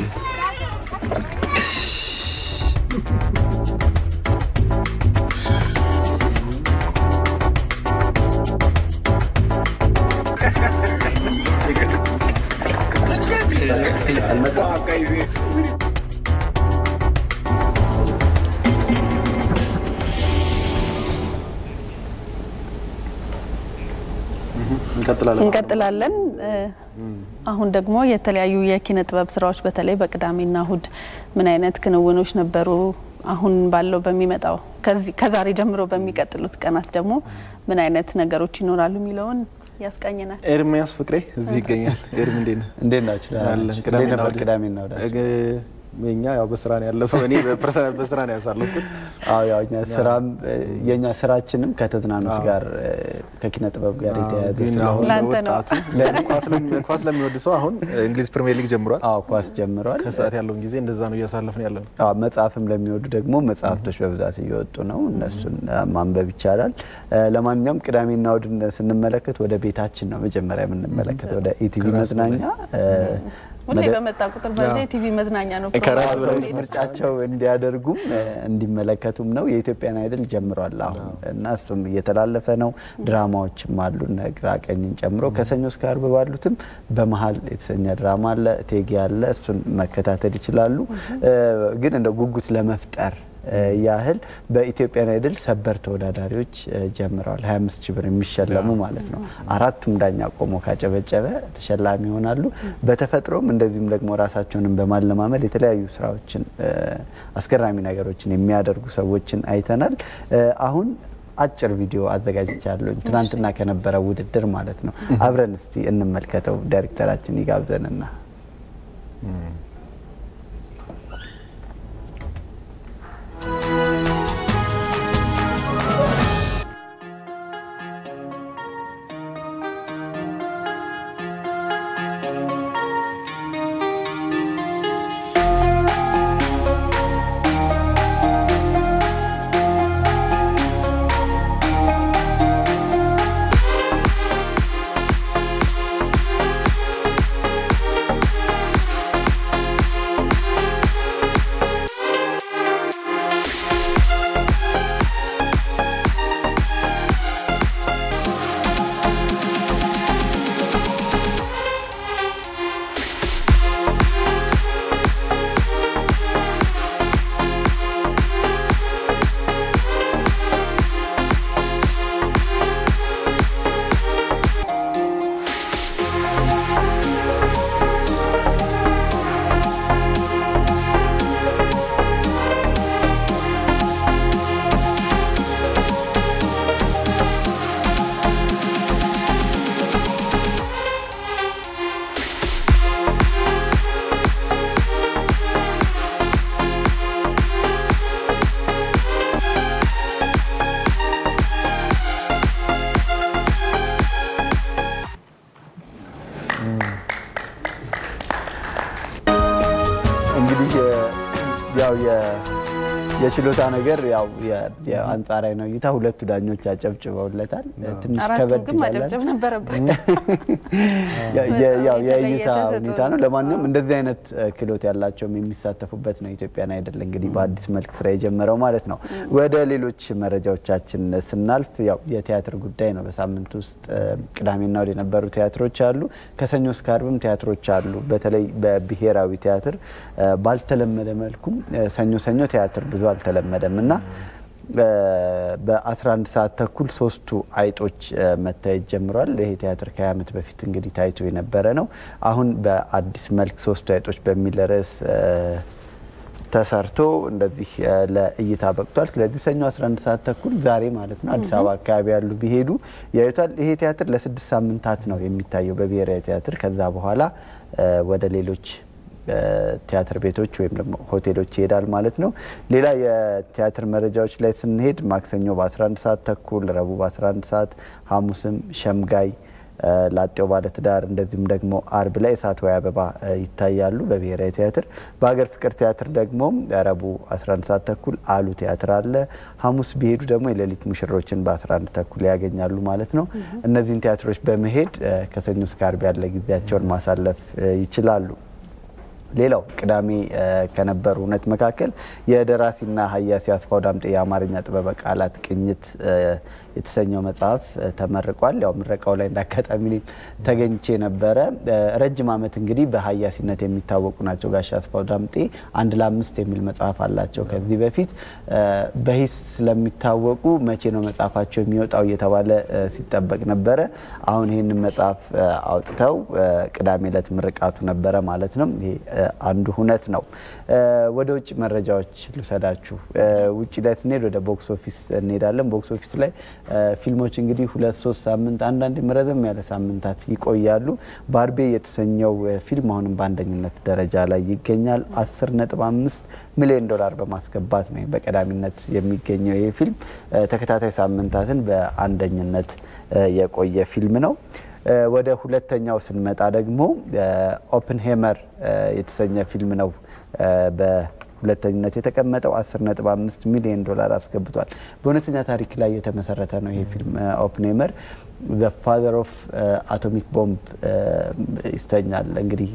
እንቀጥላለን። እንቀጥላለን። አሁን ደግሞ የተለያዩ የኪነ ጥበብ ስራዎች በተለይ በቅዳሜና እሁድ ምን አይነት ክንውኖች ነበሩ? አሁን ባለው በሚመጣው ከዛሬ ጀምሮ በሚቀጥሉት ቀናት ደግሞ ምን አይነት ነገሮች ይኖራሉ የሚለውን ያስቃኘናል። ኤርሚያስ ፍቅሬ እዚህ ይገኛል። ኤርሚ እንዴት ነህ? እንዴት ናችሁ? አለን። እንዴት ነበር ቅዳሜና እሁድ? የኛ ያው በስራ ነው ያለፈው። እኔ በስራ ነው ያሳለፍኩት። አዎ ያው እኛ ስራም የኛ ስራችንም ከተዝናኖት ጋር ከኪነ ጥበብ ጋር የተያያዘ ግን አሁን ለወጣቱ ኳስ ለሚወድ ሰው አሁን እንግሊዝ ፕሪሚየር ሊግ ጀምሯል። አዎ ኳስ ጀምሯል። ከሰዓት ያለውን ጊዜ እንደዛ ነው እያሳለፍን ያለ ነው። አዎ መጽሐፍም ለሚወዱ ደግሞ መጽሐፍቶች በብዛት እየወጡ ነው። እነሱን ማንበብ ይቻላል። ለማንኛውም ቅዳሜና እሁድን ስንመለከት ወደ ቤታችን ነው መጀመሪያ የምንመለከት ወደ ኢቲቪ መዝናኛ ሁሌ በመጣ ቁጥር በዚህ ቲቪ መዝናኛ ነው ምርጫቸው እንዲያደርጉም እንዲመለከቱም ነው። የኢትዮጵያን አይድል ጀምሯል አሁን እና እሱም እየተላለፈ ነው። ድራማዎችም አሉ ግራ ቀኝን ጨምሮ ከሰኞ እስከ አርብ ባሉትም በመሀል የተሰኘ ድራማ አለ፣ እቴጌ አለ። እሱን መከታተል ይችላሉ። ግን እንደ ጉጉት ለመፍጠር ያህል በኢትዮጵያን አይድል ሰበር ተወዳዳሪዎች ጀምረዋል። 25 ሺህ ብር የሚሸለሙ ማለት ነው። አራቱም ዳኛ ቆሞ ካጨበጨበ ተሸላሚ ይሆናሉ። በተፈጥሮም እንደዚሁም ደግሞ ራሳቸውንም በማለማመድ የተለያዩ ስራዎችን አስገራሚ ነገሮችን የሚያደርጉ ሰዎችን አይተናል። አሁን አጭር ቪዲዮ አዘጋጅቻለሁ ትናንትና ከነበረ ውድድር ማለት ነው። አብረን እስቲ እንመልከተው። ዳይሬክተራችን ይጋብዘንና ያው የችሎታ ነገር ያው የአንጻራዊ ነው እይታ ሁለቱ ዳኞች አጨብጭበውለታል። ትንሽ ከበድ ግን ማጨብጨብ ነበረባቸው። ያው የእይታ ሁኔታ ነው። ለማንኛውም እንደዚህ አይነት ክህሎት ያላቸውም የሚሳተፉበት ነው ኢትዮጵያን አይደል እንግዲህ በአዲስ መልክ ስራ የጀመረው ማለት ነው። ወደ ሌሎች መረጃዎቻችን ስናልፍ ያው የቲያትር ጉዳይ ነው። በሳምንት ውስጥ ቅዳሜና እሁድ የነበሩ ቲያትሮች አሉ። ከሰኞ እስከ አርብም ቲያትሮች አሉ። በተለይ በብሔራዊ ቲያትር ባልተለመደ መልኩም ሰኞ ሰኞ ቲያትር ብዙ አልተለመደም እና በ11 ሰዓት ተኩል ሶስቱ አይጦች መታየት ጀምሯል። ይሄ ቲያትር ከ20 ዓመት በፊት እንግዲህ ታይቶ የነበረ ነው። አሁን በአዲስ መልክ ሶስቱ አይጦች በሚል ርዕስ ተሰርቶ እንደዚህ ለእይታ በቅቷል። ስለዚህ ሰኞ 11 ሰዓት ተኩል ዛሬ ማለት ነው አዲስ አበባ አካባቢ ያሉ ቢሄዱ ያዩታል። ይሄ ቲያትር ለስድስት ሳምንታት ነው የሚታየው በብሔራዊ ቲያትር። ከዛ በኋላ ወደ ሌሎች ቲያትር ቤቶች ወይም ደግሞ ሆቴሎች ይሄዳል ማለት ነው። ሌላ የቲያትር መረጃዎች ላይ ስንሄድ ማክሰኞ በ11 ሰዓት ተኩል፣ ረቡዕ በ11 ሰዓት፣ ሐሙስም ሸምጋይ ላጤው ባለትዳር እንደዚሁም ደግሞ አርብ ላይ እሳት ወይ አበባ ይታያሉ በብሔራዊ ቲያትር። በሀገር ፍቅር ቲያትር ደግሞ ረቡዕ 11 ሰዓት ተኩል አሉ ቲያትር አለ። ሐሙስ ቢሄዱ ደግሞ የሌሊት ሙሽሮችን በ11 ተኩል ያገኛሉ ማለት ነው። እነዚህን ቲያትሮች በመሄድ ከሰኞ እስከ አርብ ያለ ጊዜያቸውን ማሳለፍ ይችላሉ። ሌላው ቅዳሜ ከነበሩ እውነት መካከል የደራሲና ሀያሲ አስፋው ዳምጤ የአማርኛ ጥበበ ቃላት ቅኝት የተሰኘው መጽሐፍ ተመርቋል። ያው ምረቃው ላይ እንዳጋጣሚ ተገኝቼ ነበረ። ረጅም ዓመት እንግዲህ በሀያሲነት የሚታወቁ ናቸው ጋሽ አስፋው ዳምጤ። አንድ ለአምስት የሚል መጽሐፍ አላቸው። ከዚህ በፊት በሂስ ስለሚታወቁ መቼ ነው መጽሐፋቸው የሚወጣው እየተባለ ሲጠበቅ ነበረ። አሁን ይህንን መጽሐፍ አውጥተው ቅዳሜ ዕለት ምርቃቱ ነበረ ማለት ነው። ይሄ አንዱ ሁነት ነው። ወደ ውጭ መረጃዎች ልውሰዳችሁ። ውጭ ላይ ስንሄድ ወደ ቦክስ ኦፊስ እንሄዳለን። ቦክስ ኦፊስ ላይ ፊልሞች እንግዲህ ሁለት ሶስት ሳምንት አንዳንድ ረዘም ያለ ሳምንታት ይቆያሉ። ባርቤ የተሰኘው ፊልም አሁንም በአንደኝነት ደረጃ ላይ ይገኛል። አስር ነጥብ አምስት ሚሊዮን ዶላር በማስገባት ነው በቀዳሚነት የሚገኘው ይህ ፊልም ተከታታይ ሳምንታትን በአንደኝነት የቆየ ፊልም ነው። ወደ ሁለተኛው ስንመጣ ደግሞ ኦፕንሄመር የተሰኘ ፊልም ነው በሁለተኝነት የተቀመጠው 10.5 ሚሊዮን ዶላር አስገብቷል። በእውነተኛ ታሪክ ላይ የተመሰረተ ነው ይሄ ፊልም ኦፕንሄመር ዘ ፋዘር ኦፍ አቶሚክ ቦምብ ይሰኛል። እንግዲህ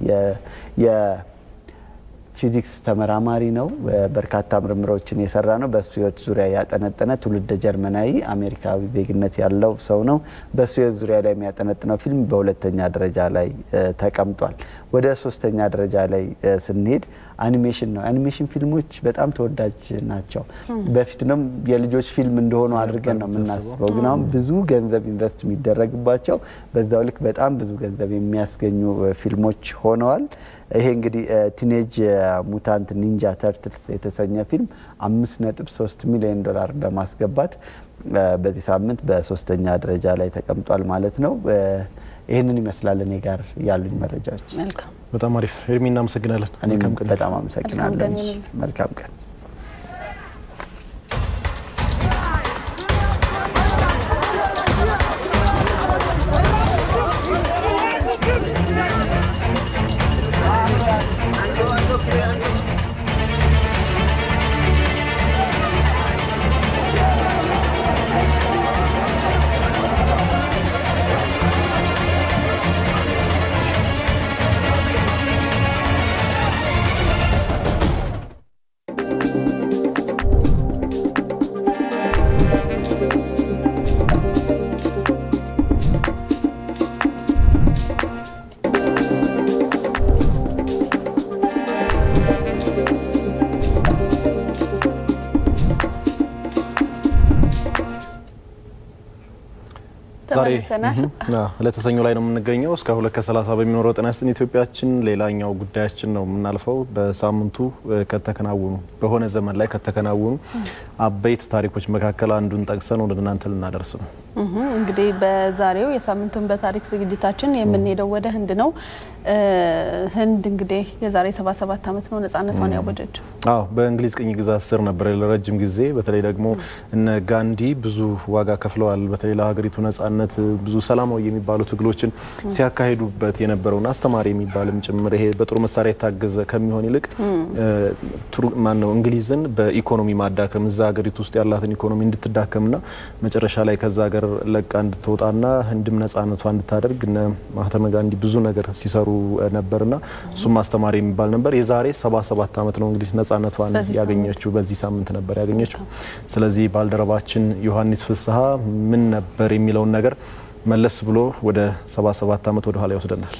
ፊዚክስ ተመራማሪ ነው። በርካታ ምርምሮችን የሰራ ነው። በእሱ ህይወት ዙሪያ ያጠነጠነ ትውልደ ጀርመናዊ አሜሪካዊ ዜግነት ያለው ሰው ነው። በእሱ ህይወት ዙሪያ ላይ የሚያጠነጥነው ፊልም በሁለተኛ ደረጃ ላይ ተቀምጧል። ወደ ሶስተኛ ደረጃ ላይ ስንሄድ አኒሜሽን ነው። አኒሜሽን ፊልሞች በጣም ተወዳጅ ናቸው። በፊትም የልጆች ፊልም እንደሆኑ አድርገን ነው የምናስበው፣ ግን አሁን ብዙ ገንዘብ ኢንቨስት የሚደረግባቸው በዛው ልክ በጣም ብዙ ገንዘብ የሚያስገኙ ፊልሞች ሆነዋል። ይሄ እንግዲህ ቲኔጅ ሙታንት ኒንጃ ተርትልስ የተሰኘ ፊልም አምስት ነጥብ ሶስት ሚሊዮን ዶላር በማስገባት በዚህ ሳምንት በሶስተኛ ደረጃ ላይ ተቀምጧል ማለት ነው። ይህንን ይመስላል እኔ ጋር ያሉኝ መረጃዎች። በጣም አሪፍ ኤርሚ፣ እናመሰግናለን። እኔም በጣም አመሰግናለሁ። መልካም ቀን። ዛሬ ለተሰኞ ላይ ነው የምንገኘው። እስከ ሁለት ከሰላሳ በሚኖረው ጤና ይስጥልን ኢትዮጵያችን ሌላኛው ጉዳያችን ነው የምናልፈው። በሳምንቱ ከተከናወኑ በሆነ ዘመን ላይ ከተከናወኑ አበይት ታሪኮች መካከል አንዱን ጠቅሰን ወደ እናንተ ልናደርስ ነው። እንግዲህ በዛሬው የሳምንቱን በታሪክ ዝግጅታችን የምንሄደው ወደ ህንድ ነው። ህንድ እንግዲህ የዛሬ 77 ዓመት ነው ነጻነቷን ያወጀችው። አዎ በእንግሊዝ ቅኝ ግዛት ስር ነበር ለረጅም ጊዜ። በተለይ ደግሞ እነ ጋንዲ ብዙ ዋጋ ከፍለዋል። በተለይ ለሀገሪቱ ነጻነት ብዙ ሰላማዊ የሚባሉ ትግሎችን ሲያካሂዱበት የነበረውን አስተማሪ የሚባልም ጭምር ይሄ በጦር መሳሪያ የታገዘ ከሚሆን ይልቅ ማን ነው እንግሊዝን በኢኮኖሚ ማዳከም እዛ ሀገሪቱ ውስጥ ያላትን ኢኮኖሚ እንድትዳከምና መጨረሻ ላይ ከዛ ሀገር ለቃ እንድትወጣና ህንድም ነጻነቷ እንድታደርግ እነ ማህተመ ጋንዲ ብዙ ነገር ሲሰሩ ነበርና እሱም አስተማሪ የሚባል ነበር። የዛሬ 77 ዓመት ነው እንግዲህ ነጻነቷን ያገኘችው በዚህ ሳምንት ነበር ያገኘችው። ስለዚህ ባልደረባችን ዮሐንስ ፍስሐ ምን ነበር የሚለውን ነገር መለስ ብሎ ወደ 77 ዓመት ወደ ኋላ ይወስደናል።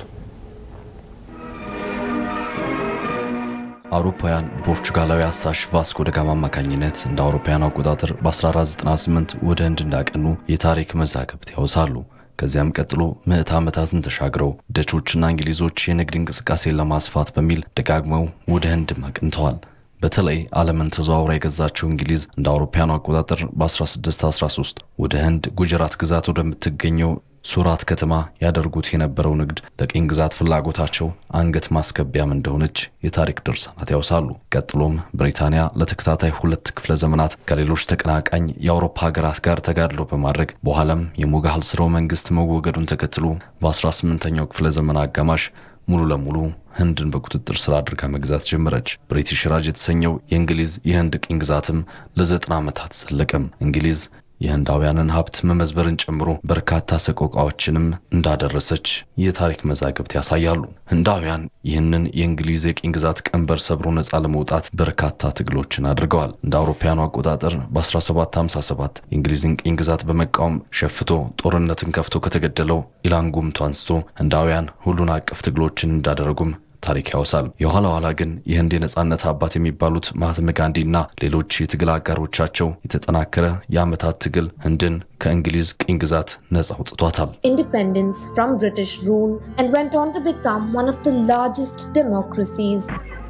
አውሮፓውያን ፖርቹጋላዊ አሳሽ ቫስኮ ደጋማ አማካኝነት እንደ አውሮፓውያን አቆጣጠር በ1498 ወደ ህንድ እንዳቀኑ የታሪክ መዛግብት ያወሳሉ። ከዚያም ቀጥሎ ምዕት ዓመታትን ተሻግረው ደቾችና እንግሊዞች የንግድ እንቅስቃሴን ለማስፋት በሚል ደጋግመው ወደ ህንድም አቅንተዋል። በተለይ ዓለምን ተዘዋውራ የገዛችው እንግሊዝ እንደ አውሮፓውያኑ አቆጣጠር በ1613 ወደ ህንድ ጉጀራት ግዛት ወደምትገኘው ሱራት ከተማ ያደርጉት የነበረው ንግድ ለቅኝ ግዛት ፍላጎታቸው አንገት ማስገቢያም እንደሆነች የታሪክ ድርሳናት ያውሳሉ። ቀጥሎም ብሪታንያ ለተከታታይ ሁለት ክፍለ ዘመናት ከሌሎች ተቀናቃኝ የአውሮፓ ሀገራት ጋር ተጋድሎ በማድረግ በኋላም የሞጋህል ስርወ መንግስት መወገዱን ተከትሎ በ18ኛው ክፍለ ዘመን አጋማሽ ሙሉ ለሙሉ ህንድን በቁጥጥር ስር አድርጋ መግዛት ጀመረች። ብሪቲሽ ራጅ የተሰኘው የእንግሊዝ የህንድ ቅኝ ግዛትም ለዘጠና ዓመታት ዘለቀም። እንግሊዝ የህንዳውያንን ሀብት መመዝበርን ጨምሮ በርካታ ሰቆቃዎችንም እንዳደረሰች የታሪክ መዛግብት ያሳያሉ። ህንዳውያን ይህንን የእንግሊዝ የቅኝ ግዛት ቀንበር ሰብሮ ነፃ ለመውጣት በርካታ ትግሎችን አድርገዋል። እንደ አውሮፓውያኑ አቆጣጠር በ1757 የእንግሊዝን ቅኝ ግዛት በመቃወም ሸፍቶ ጦርነትን ከፍቶ ከተገደለው ኢላንጉምቱ አንስቶ ህንዳውያን ሁሉን አቀፍ ትግሎችን እንዳደረጉም ታሪክ ያወሳል። የኋላ ኋላ ግን የህንድ የነጻነት አባት የሚባሉት ማህተመ ጋንዲና ሌሎች የትግል አጋሮቻቸው የተጠናከረ የዓመታት ትግል ህንድን ከእንግሊዝ ቅኝ ግዛት ነጻ አውጥቷታል። independence from British rule and went on to become one of the largest democracies.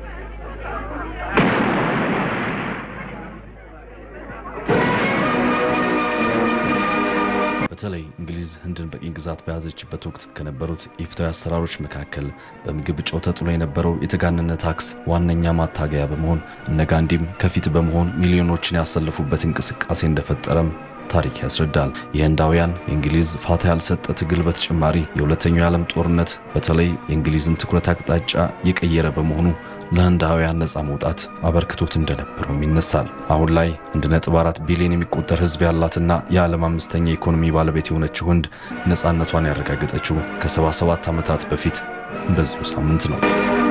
በተለይ እንግሊዝ ህንድን በቅኝ ግዛት በያዘችበት ወቅት ከነበሩት ኢፍትሐዊ አሰራሮች መካከል በምግብ ጨው ተጥሎ የነበረው የተጋነነ ታክስ ዋነኛ ማታገያ በመሆን እነ ጋንዲም ከፊት በመሆን ሚሊዮኖችን ያሰለፉበት እንቅስቃሴ እንደፈጠረም ታሪክ ያስረዳል። የህንዳውያን የእንግሊዝ ፋታ ያልሰጠ ትግል በተጨማሪ የሁለተኛው የዓለም ጦርነት በተለይ የእንግሊዝን ትኩረት አቅጣጫ የቀየረ በመሆኑ ለህንዳውያን ነፃ መውጣት አበርክቶት እንደነበረውም ይነሳል። አሁን ላይ 1.4 ቢሊዮን የሚቆጠር ህዝብ ያላትና የዓለም አምስተኛ የኢኮኖሚ ባለቤት የሆነችው ህንድ ነፃነቷን ያረጋገጠችው ከ77 ዓመታት በፊት በዚሁ ሳምንት ነው።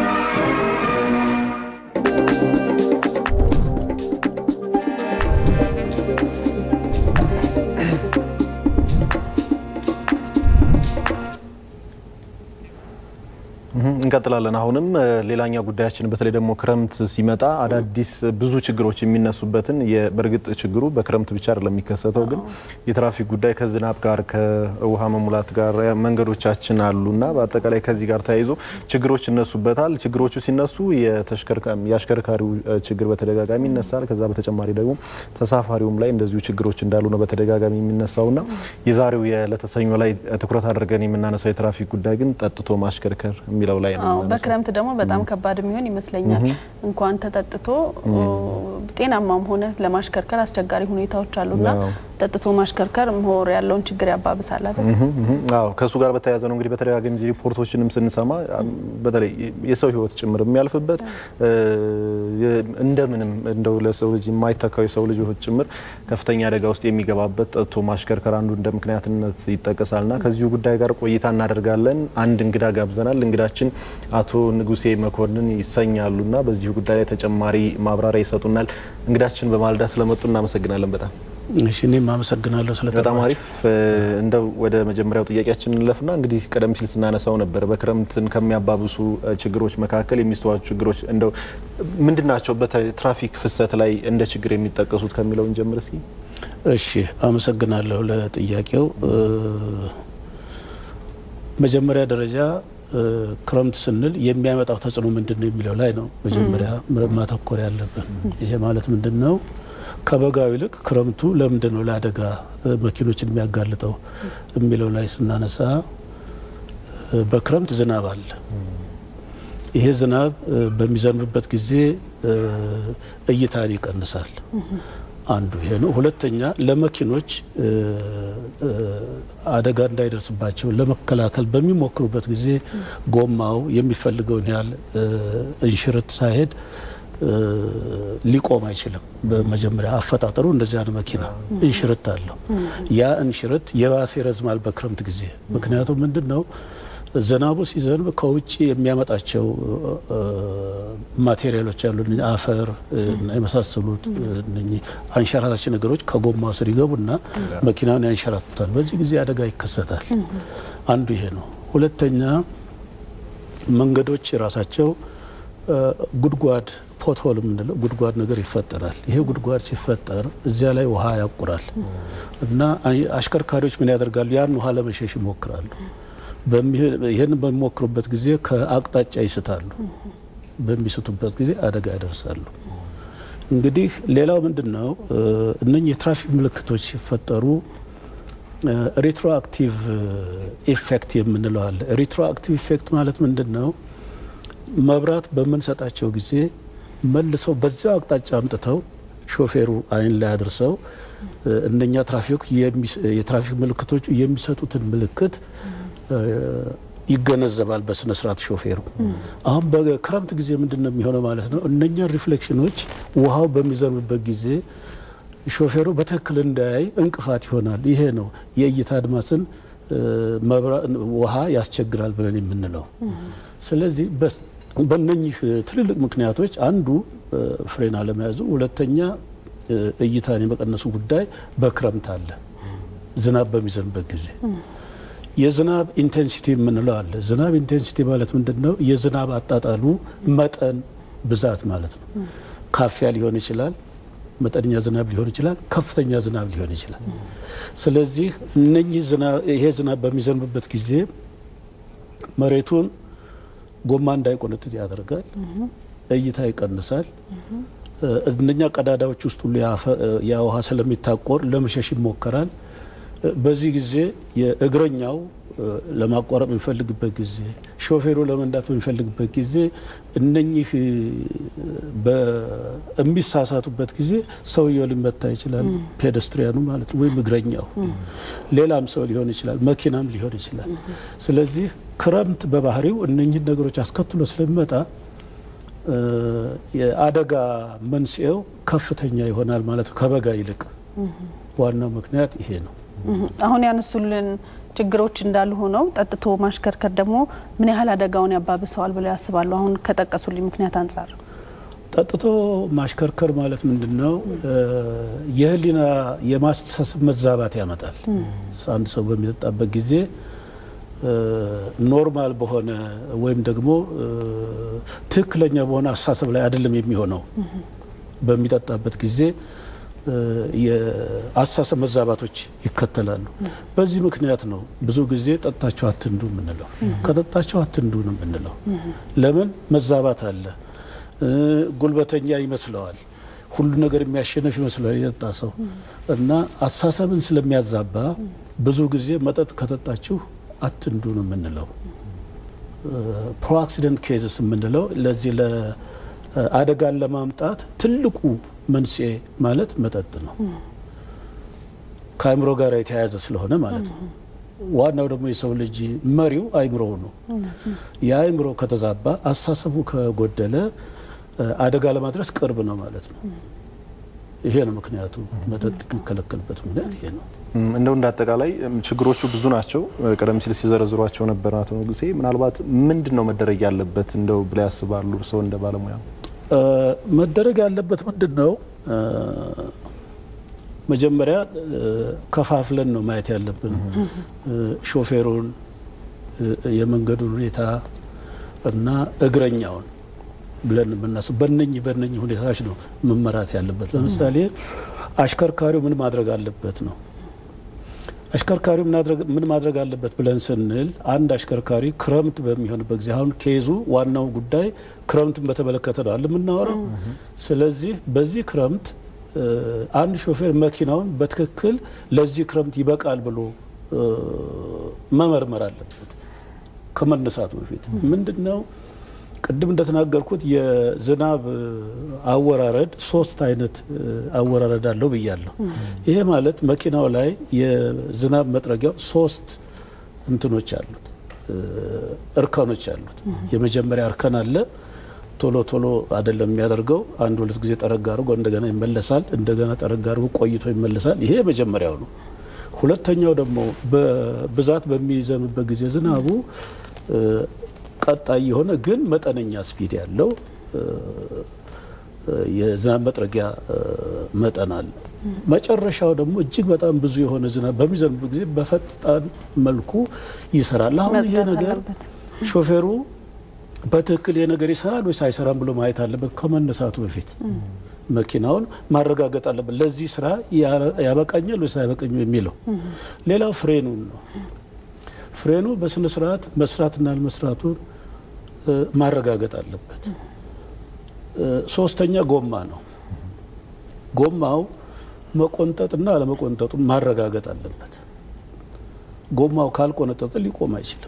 እንቀጥላለን። አሁንም ሌላኛ ጉዳያችን በተለይ ደግሞ ክረምት ሲመጣ አዳዲስ ብዙ ችግሮች የሚነሱበትን በእርግጥ ችግሩ በክረምት ብቻ አይደለም የሚከሰተው፣ ግን የትራፊክ ጉዳይ ከዝናብ ጋር ከውሃ መሙላት ጋር መንገዶቻችን አሉና በአጠቃላይ ከዚህ ጋር ተያይዞ ችግሮች ይነሱበታል። ችግሮቹ ሲነሱ የአሽከርካሪው ችግር በተደጋጋሚ ይነሳል። ከዛ በተጨማሪ ደግሞ ተሳፋሪውም ላይ እንደዚሁ ችግሮች እንዳሉ ነው በተደጋጋሚ የሚነሳውና የዛሬው የለተሰኞ ላይ ትኩረት አድርገን የምናነሳው የትራፊክ ጉዳይ ግን ጠጥቶ ማሽከርከር የሚለው ላይ ነው። በክረምት ደግሞ በጣም ከባድ የሚሆን ይመስለኛል። እንኳን ተጠጥቶ ጤናማም ሆነ ለማሽከርከር አስቸጋሪ ሁኔታዎች አሉና ጠጥቶ ማሽከርከር ምሁር ያለውን ችግር ያባብሳል አይደል? አዎ ከእሱ ጋር በተያያዘ ነው እንግዲህ በተደጋጋሚ ጊዜ ሪፖርቶችንም ስንሰማ በተለይ የሰው ሕይወት ጭምር የሚያልፍበት እንደምንም እንደው ለሰው ልጅ የማይተካው የሰው ልጅ ሕይወት ጭምር ከፍተኛ አደጋ ውስጥ የሚገባበት ጠጥቶ ማሽከርከር አንዱ እንደ ምክንያትነት ይጠቀሳልና ከዚሁ ጉዳይ ጋር ቆይታ እናደርጋለን። አንድ እንግዳ ጋብዘናል። እንግዳችን አቶ ንጉሴ መኮንን ይሰኛሉና በዚሁ ጉዳይ ላይ ተጨማሪ ማብራሪያ ይሰጡናል። እንግዳችን በማለዳ ስለመጡ እናመሰግናለን በጣም እሺ እኔም አመሰግናለሁ ስለ በጣም አሪፍ። እንደው ወደ መጀመሪያው ጥያቄያችን እንለፍና እንግዲህ ቀደም ሲል ስናነሳው ነበር በክረምትን ከሚያባብሱ ችግሮች መካከል የሚስተዋሉ ችግሮች እንደው ምንድን ናቸው? በትራፊክ ፍሰት ላይ እንደ ችግር የሚጠቀሱት ከሚለው እንጀምር እስኪ። እሺ አመሰግናለሁ ለጥያቄው። መጀመሪያ ደረጃ ክረምት ስንል የሚያመጣው ተጽዕኖ ምንድን ነው የሚለው ላይ ነው መጀመሪያ ማተኮር ያለብን። ይሄ ማለት ምንድን ነው? ከበጋው ይልቅ ክረምቱ ለምንድን ነው ለአደጋ መኪኖችን የሚያጋልጠው የሚለው ላይ ስናነሳ በክረምት ዝናብ አለ። ይሄ ዝናብ በሚዘንብበት ጊዜ እይታን ይቀንሳል። አንዱ ይሄ ነው። ሁለተኛ ለመኪኖች አደጋ እንዳይደርስባቸው ለመከላከል በሚሞክሩበት ጊዜ ጎማው የሚፈልገውን ያህል እንሽርት ሳይሄድ ሊቆም አይችልም። በመጀመሪያ አፈጣጠሩ እንደዚያ ነው። መኪና እንሽርት አለው። ያ እንሽርት የባሰ ይረዝማል በክረምት ጊዜ። ምክንያቱም ምንድን ነው ዝናቡ ሲዘንብ ከውጭ የሚያመጣቸው ማቴሪያሎች አሉ፣ አፈር እና የመሳሰሉት አንሸራታች ነገሮች ከጎማው ስር ይገቡና መኪናውን ያንሸራቱታል። በዚህ ጊዜ አደጋ ይከሰታል። አንዱ ይሄ ነው። ሁለተኛ መንገዶች ራሳቸው ጉድጓድ ፖትሆል የምንለው ጉድጓድ ነገር ይፈጠራል። ይሄ ጉድጓድ ሲፈጠር እዚያ ላይ ውሃ ያቁራል እና አሽከርካሪዎች ምን ያደርጋሉ? ያን ውሃ ለመሸሽ ይሞክራሉ። ይህን በሚሞክሩበት ጊዜ ከአቅጣጫ ይስታሉ። በሚስቱበት ጊዜ አደጋ ያደርሳሉ። እንግዲህ ሌላው ምንድን ነው? እነኚህ የትራፊክ ምልክቶች ሲፈጠሩ ሪትሮአክቲቭ ኢፌክት የምንለው አለ። ሪትሮአክቲቭ ኢፌክት ማለት ምንድን ነው? መብራት በምንሰጣቸው ጊዜ መልሰው በዚያው አቅጣጫ አምጥተው ሾፌሩ አይን ላይ አድርሰው እነኛ ትራፊኮች የትራፊክ ምልክቶቹ የሚሰጡትን ምልክት ይገነዘባል በስነ ስርዓት ሾፌሩ። አሁን በክረምት ጊዜ ምንድን ነው የሚሆነው ማለት ነው? እነኛን ሪፍሌክሽኖች ውሃው በሚዘንብበት ጊዜ ሾፌሩ በትክክል እንዳያይ እንቅፋት ይሆናል። ይሄ ነው የእይታ አድማስን ውሃ ያስቸግራል ብለን የምንለው። ስለዚህ በእነኚህ ትልልቅ ምክንያቶች አንዱ ፍሬን አለመያዙ፣ ሁለተኛ እይታን የመቀነሱ ጉዳይ በክረምት አለ። ዝናብ በሚዘንበት ጊዜ የዝናብ ኢንቴንሲቲ የምንለው አለ። ዝናብ ኢንቴንሲቲ ማለት ምንድን ነው? የዝናብ አጣጣሉ መጠን ብዛት ማለት ነው። ካፊያ ሊሆን ይችላል፣ መጠነኛ ዝናብ ሊሆን ይችላል፣ ከፍተኛ ዝናብ ሊሆን ይችላል። ስለዚህ እነኚህ ይሄ ዝናብ በሚዘንብበት ጊዜ መሬቱን ጎማ እንዳይቆነጥጥ ያደርጋል፣ እይታ ይቀንሳል። እነኛ ቀዳዳዎች ውስጥ ሁሉ ያ ውሃ ስለሚታቆር ለመሸሽ ይሞከራል። በዚህ ጊዜ የእግረኛው ለማቋረጥ በሚፈልግበት ጊዜ ሾፌሩ ለመንዳት በሚፈልግበት ጊዜ እነኚህ በሚሳሳቱበት ጊዜ ሰውየው ሊመታ ይችላል። ፔደስትሪያኑ ማለት ነው፣ ወይም እግረኛው፣ ሌላም ሰው ሊሆን ይችላል፣ መኪናም ሊሆን ይችላል። ስለዚህ ክረምት በባህሪው እነኚህን ነገሮች አስከትሎ ስለሚመጣ የአደጋ መንስኤው ከፍተኛ ይሆናል ማለት ነው ከበጋ ይልቅ። ዋናው ምክንያት ይሄ ነው። አሁን ያነሱልን ችግሮች እንዳሉ ሆነው ጠጥቶ ማሽከርከር ደግሞ ምን ያህል አደጋውን ያባብሰዋል ብለው ያስባሉ? አሁን ከጠቀሱልኝ ምክንያት አንጻር ጠጥቶ ማሽከርከር ማለት ምንድን ነው? የህሊና የማስተሳሰብ መዛባት ያመጣል። አንድ ሰው በሚጠጣበት ጊዜ ኖርማል በሆነ ወይም ደግሞ ትክክለኛ በሆነ አስተሳሰብ ላይ አይደለም የሚሆነው። በሚጠጣበት ጊዜ የአስተሳሰብ መዛባቶች ይከተላሉ። በዚህ ምክንያት ነው ብዙ ጊዜ ጠጣችሁ አትንዱ የምንለው፣ ከጠጣችሁ አትንዱ ነው የምንለው። ለምን መዛባት አለ። ጉልበተኛ ይመስለዋል፣ ሁሉ ነገር የሚያሸንፍ ይመስለዋል የጠጣ ሰው እና አስተሳሰብን ስለሚያዛባ ብዙ ጊዜ መጠጥ ከጠጣችሁ አትንዱ ነው የምንለው። ፕሮ አክሲደንት ኬዝስ የምንለው ለዚህ ለአደጋን ለማምጣት ትልቁ መንስኤ ማለት መጠጥ ነው። ከአእምሮ ጋር የተያያዘ ስለሆነ ማለት ነው። ዋናው ደግሞ የሰው ልጅ መሪው አእምሮው ነው። የአእምሮ ከተዛባ፣ አስተሳሰቡ ከጎደለ አደጋ ለማድረስ ቅርብ ነው ማለት ነው። ይሄ ነው ምክንያቱ። መጠጥ የሚከለከልበት ምክንያት ይሄ ነው። እንደው እንደ አጠቃላይ ችግሮቹ ብዙ ናቸው። ቀደም ሲል ሲዘረዝሯቸው ነበር አቶ ንጉሴ። ምናልባት ምንድን ነው መደረግ ያለበት እንደው ብለው ያስባሉ እርስዎ እንደ ባለሙያ? መደረግ ያለበት ምንድን ነው? መጀመሪያ ከፋፍለን ነው ማየት ያለብን። ሾፌሩን፣ የመንገዱን ሁኔታ እና እግረኛውን ብለን የምናስብ በነኝ በነኝ ሁኔታዎች ነው መመራት ያለበት። ለምሳሌ አሽከርካሪው ምን ማድረግ አለበት ነው አሽከርካሪው ምን ማድረግ አለበት ብለን ስንል አንድ አሽከርካሪ ክረምት በሚሆንበት ጊዜ አሁን ኬዙ ዋናው ጉዳይ ክረምትን በተመለከተ ነው አለ የምናወራው። ስለዚህ በዚህ ክረምት አንድ ሾፌር መኪናውን በትክክል ለዚህ ክረምት ይበቃል ብሎ መመርመር አለበት ከመነሳቱ በፊት ምንድን ነው ቅድም እንደተናገርኩት የዝናብ አወራረድ ሶስት አይነት አወራረድ አለው ብያለሁ። ይሄ ማለት መኪናው ላይ የዝናብ መጥረጊያው ሶስት እንትኖች አሉት፣ እርከኖች አሉት። የመጀመሪያ እርከን አለ። ቶሎ ቶሎ አይደለም የሚያደርገው። አንድ ሁለት ጊዜ ጠረግ አድርጎ እንደገና ይመለሳል፣ እንደገና ጠረግ አድርጎ ቆይቶ ይመለሳል። ይሄ የመጀመሪያው ነው። ሁለተኛው ደግሞ በብዛት በሚዘንብበት ጊዜ ዝናቡ ቀጣይ የሆነ ግን መጠነኛ ስፒድ ያለው የዝናብ መጥረጊያ መጠን አለ። መጨረሻው ደግሞ እጅግ በጣም ብዙ የሆነ ዝናብ በሚዘንብ ጊዜ በፈጣን መልኩ ይሰራል። አሁን ይሄ ነገር ሾፌሩ በትክክል ይሄ ነገር ይሰራል ወይስ አይሰራም ብሎ ማየት አለበት። ከመነሳቱ በፊት መኪናውን ማረጋገጥ አለበት። ለዚህ ስራ ያበቃኛል ወይስ አይበቃኝም የሚለው። ሌላው ፍሬኑን ነው። ፍሬኑ በስነ ስርዓት መስራትና አለመስራቱን ማረጋገጥ አለበት። ሶስተኛ ጎማ ነው። ጎማው መቆንጠጥና አለመቆንጠጡን ማረጋገጥ አለበት። ጎማው ካልቆነጠጠ ሊቆም አይችልም።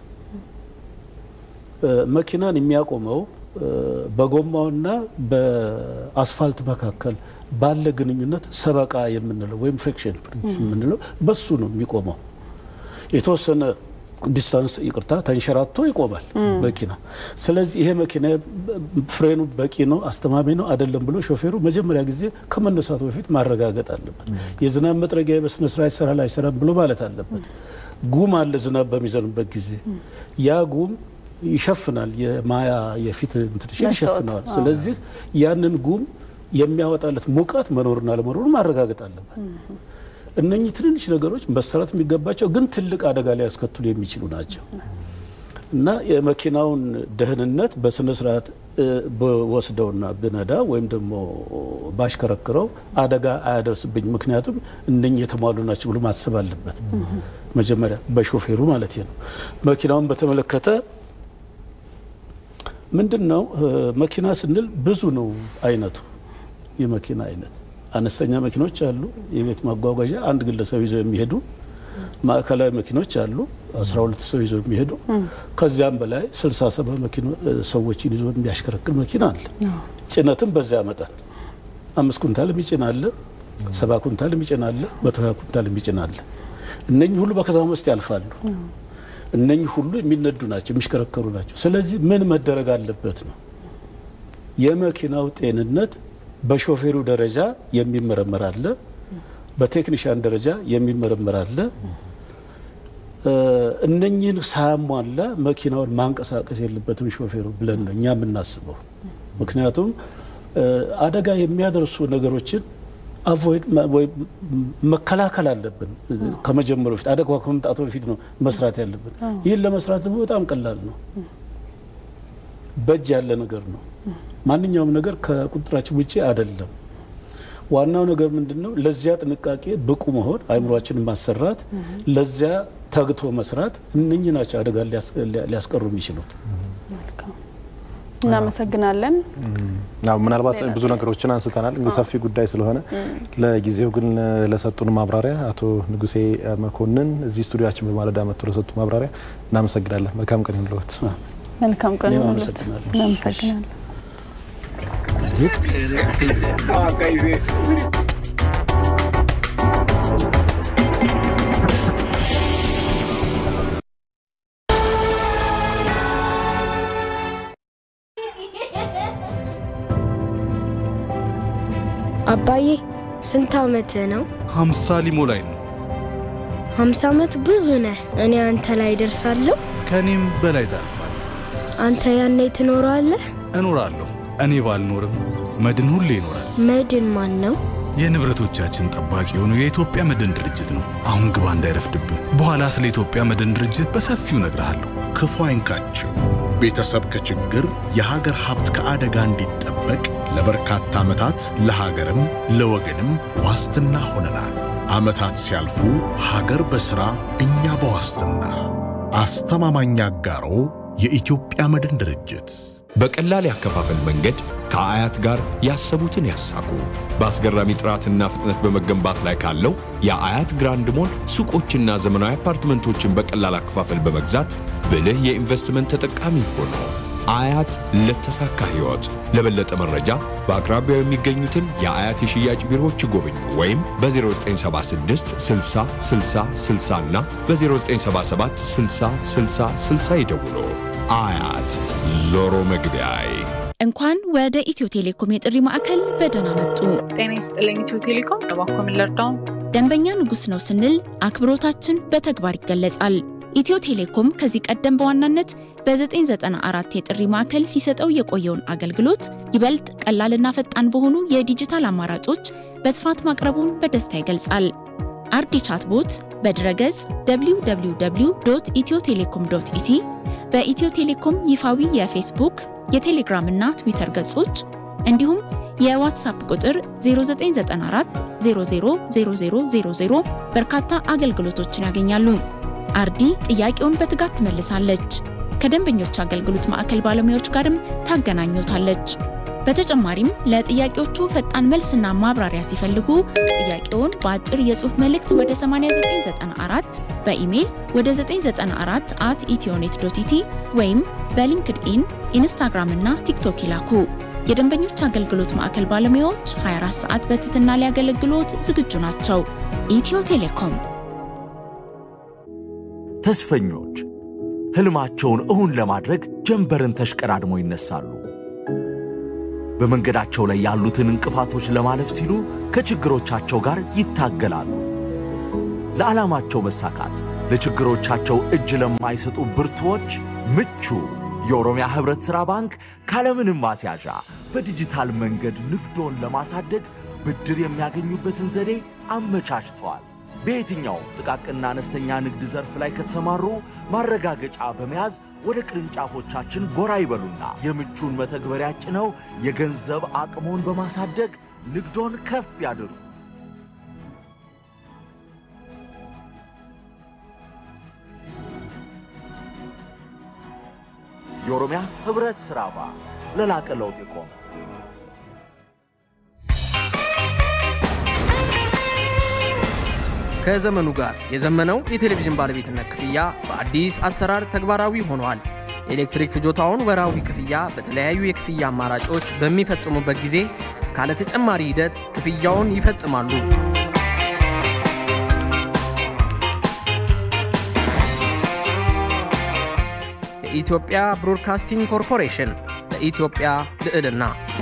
መኪናን የሚያቆመው በጎማውና በአስፋልት መካከል ባለ ግንኙነት ሰበቃ የምንለው ወይም ፍሪክሽን የምንለው በሱ ነው የሚቆመው። የተወሰነ ዲስታንስ ይቅርታ ተንሸራቶ ይቆማል መኪና። ስለዚህ ይሄ መኪና ፍሬኑ በቂ ነው አስተማሚ ነው አይደለም ብሎ ሾፌሩ መጀመሪያ ጊዜ ከመነሳቱ በፊት ማረጋገጥ አለበት። የዝናብ መጥረጊያ በስነ ስርዓት ይሰራል አይሰራም ብሎ ማለት አለበት። ጉም አለ ዝናብ በሚዘንበት ጊዜ ያ ጉም ይሸፍናል፣ የማያ የፊት እንትንሽን ይሸፍነዋል። ስለዚህ ያንን ጉም የሚያወጣለት ሙቀት መኖርና ለመኖሩ ማረጋገጥ አለበት። እነኚህ ትንንሽ ነገሮች መሰራት የሚገባቸው ግን ትልቅ አደጋ ሊያስከትሉ የሚችሉ ናቸው እና የመኪናውን ደህንነት በስነ ስርዓት በወስደውና ብነዳ ወይም ደግሞ ባሽከረክረው አደጋ አያደርስብኝ፣ ምክንያቱም እነኚህ የተሟሉ ናቸው ብሎ ማሰብ አለበት መጀመሪያ በሾፌሩ ማለት ነው። መኪናውን በተመለከተ ምንድን ነው መኪና ስንል ብዙ ነው አይነቱ የመኪና አይነት አነስተኛ መኪኖች አሉ፣ የቤት ማጓጓዣ አንድ ግለሰብ ይዘው የሚሄዱ ማዕከላዊ መኪኖች አሉ፣ 12 ሰው ይዘው የሚሄዱ ከዚያም በላይ 67 ሰዎችን ይዞ የሚያሽከረክር መኪና አለ። ጭነትም በዚያ መጠን አምስት ኩንታል የሚጭን አለ፣ ሰባ ኩንታል የሚጭን አለ፣ መቶ ሀያ ኩንታል የሚጭን አለ። እነኚህ ሁሉ በከተማ ውስጥ ያልፋሉ። እነኚህ ሁሉ የሚነዱ ናቸው፣ የሚሽከረከሩ ናቸው። ስለዚህ ምን መደረግ አለበት ነው የመኪናው ጤንነት በሾፌሩ ደረጃ የሚመረመር አለ፣ በቴክኒሽያን ደረጃ የሚመረመር አለ። እነኚህን ሳያሟላ መኪናውን ማንቀሳቀስ የለበትም ሾፌሩ ብለን ነው እኛ የምናስበው። ምክንያቱም አደጋ የሚያደርሱ ነገሮችን አቮይድ ወይ መከላከል አለብን። ከመጀመሩ በፊት አደጋ ከመምጣቱ በፊት ነው መስራት ያለብን። ይህን ለመስራት ደግሞ በጣም ቀላል ነው፣ በእጅ ያለ ነገር ነው። ማንኛውም ነገር ከቁጥጥራችን ውጭ አይደለም። ዋናው ነገር ምንድን ነው? ለዚያ ጥንቃቄ ብቁ መሆን፣ አይምሯችንን ማሰራት፣ ለዚያ ተግቶ መስራት፣ እነኚህ ናቸው አደጋ ሊያስቀሩ የሚችሉት። እናመሰግናለን። ምናልባት ብዙ ነገሮችን አንስተናል። እንግዲህ ሰፊ ጉዳይ ስለሆነ ለጊዜው ግን ለሰጡን ማብራሪያ አቶ ንጉሴ መኮንን እዚህ ስቱዲዮችን በማለዳ መጥቶ ለሰጡ ማብራሪያ እናመሰግናለን። መልካም ቀን ይሁንልዎት። መልካም ቀን እኔም ይሁንልዎት። አመሰግናለሁ። እናመሰግናለን። አባዬ ስንት ዓመት ነው? ሀምሳ ሊሞላኝ ነው። ሀምሳ ዓመት ብዙ ነህ። እኔ አንተ ላይ ደርሳለሁ። ከእኔም በላይ ታልፋል። አንተ ያኔ ትኖራለህ። እኖራለሁ። እኔ ባልኖርም መድን ሁሌ ይኖራል። መድን ማን ነው? የንብረቶቻችን ጠባቂ የሆነው የኢትዮጵያ መድን ድርጅት ነው። አሁን ግባ እንዳይረፍድብህ። በኋላ ስለ ኢትዮጵያ መድን ድርጅት በሰፊው እነግርሃለሁ። ክፉ አይንካችሁ። ቤተሰብ ከችግር የሀገር ሀብት ከአደጋ እንዲጠበቅ ለበርካታ ዓመታት ለሀገርም ለወገንም ዋስትና ሆነናል። ዓመታት ሲያልፉ ሀገር በሥራ እኛ በዋስትና አስተማማኝ አጋሮ የኢትዮጵያ መድን ድርጅት በቀላል ያከፋፈል መንገድ ከአያት ጋር ያሰቡትን ያሳኩ። በአስገራሚ ጥራትና ፍጥነት በመገንባት ላይ ካለው የአያት ግራንድ ሞል ሱቆችና ዘመናዊ አፓርትመንቶችን በቀላል አከፋፈል በመግዛት ብልህ የኢንቨስትመንት ተጠቃሚ ሆኖ አያት ለተሳካ ሕይወት። ለበለጠ መረጃ በአቅራቢያው የሚገኙትን የአያት የሽያጭ ቢሮዎች ይጎብኙ ወይም በ0976 60 60 60 እና በ0977 60 60 60 ይደውሉ። አያት ዞሮ መግቢያዬ። እንኳን ወደ ኢትዮ ቴሌኮም የጥሪ ማዕከል በደህና መጡ። ጤና ይስጥልኝ ኢትዮ ቴሌኮም እባክዎ ምን ልርዳው? ደንበኛ ንጉሥ ነው ስንል አክብሮታችን በተግባር ይገለጻል። ኢትዮ ቴሌኮም ከዚህ ቀደም በዋናነት በ994 የጥሪ ማዕከል ሲሰጠው የቆየውን አገልግሎት ይበልጥ ቀላልና ፈጣን በሆኑ የዲጂታል አማራጮች በስፋት ማቅረቡን በደስታ ይገልጻል። አርዲ ቻትቦት በድረገጽ www ኢትዮ ቴሌኮም ዶት ኢቲ በኢትዮ ቴሌኮም ይፋዊ የፌስቡክ የቴሌግራም እና ትዊተር ገጾች እንዲሁም የዋትሳፕ ቁጥር 0994 000000 በርካታ አገልግሎቶችን ያገኛሉ። አርዲ ጥያቄውን በትጋት ትመልሳለች። ከደንበኞች አገልግሎት ማዕከል ባለሙያዎች ጋርም ታገናኙታለች። በተጨማሪም ለጥያቄዎቹ ፈጣን መልስና ማብራሪያ ሲፈልጉ ጥያቄውን በአጭር የጽሑፍ መልእክት ወደ 8994 በኢሜይል ወደ 994 አት ኢትዮኔት ዶት ኢቲ ወይም በሊንክድኢን ኢንስታግራም እና ቲክቶክ ይላኩ። የደንበኞች አገልግሎት ማዕከል ባለሙያዎች 24 ሰዓት በትህትና ሊያገለግሎት ዝግጁ ናቸው። ኢትዮ ቴሌኮም ተስፈኞች ህልማቸውን እውን ለማድረግ ጀንበርን ተሽቀዳድሞ ይነሳሉ። በመንገዳቸው ላይ ያሉትን እንቅፋቶች ለማለፍ ሲሉ ከችግሮቻቸው ጋር ይታገላሉ። ለዓላማቸው መሳካት ለችግሮቻቸው እጅ ለማይሰጡ ብርቱዎች ምቹ የኦሮሚያ ህብረት ሥራ ባንክ ካለምንም ማስያዣ በዲጂታል መንገድ ንግዶን ለማሳደግ ብድር የሚያገኙበትን ዘዴ አመቻችቷል። በየትኛውም ጥቃቅንና አነስተኛ ንግድ ዘርፍ ላይ ከተሰማሩ ማረጋገጫ በመያዝ ወደ ቅርንጫፎቻችን ጎራ ይበሉና የምቹን መተግበሪያ ጭነው የገንዘብ አቅሞን በማሳደግ ንግዶን ከፍ ያድርጉ። የኦሮሚያ ህብረት ሥራ ባንክ ለላቀ ለውጥ የቆመ ከዘመኑ ጋር የዘመነው የቴሌቪዥን ባለቤትነት ክፍያ በአዲስ አሰራር ተግባራዊ ሆኗል። የኤሌክትሪክ ፍጆታውን ወራዊ ክፍያ በተለያዩ የክፍያ አማራጮች በሚፈጽሙበት ጊዜ ካለ ተጨማሪ ሂደት ክፍያውን ይፈጽማሉ። የኢትዮጵያ ብሮድካስቲንግ ኮርፖሬሽን ለኢትዮጵያ ልዕልና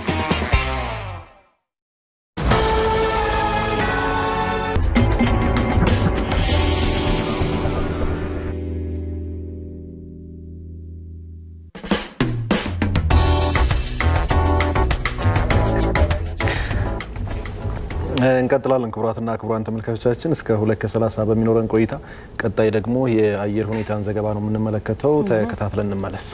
እንቀጥላለን። ክቡራትና ክቡራን ተመልካቾቻችን እስከ ሁለት ከሰላሳ በሚኖረን ቆይታ ቀጣይ ደግሞ የአየር ሁኔታን ዘገባ ነው የምንመለከተው። ተከታትለን እንመለስ።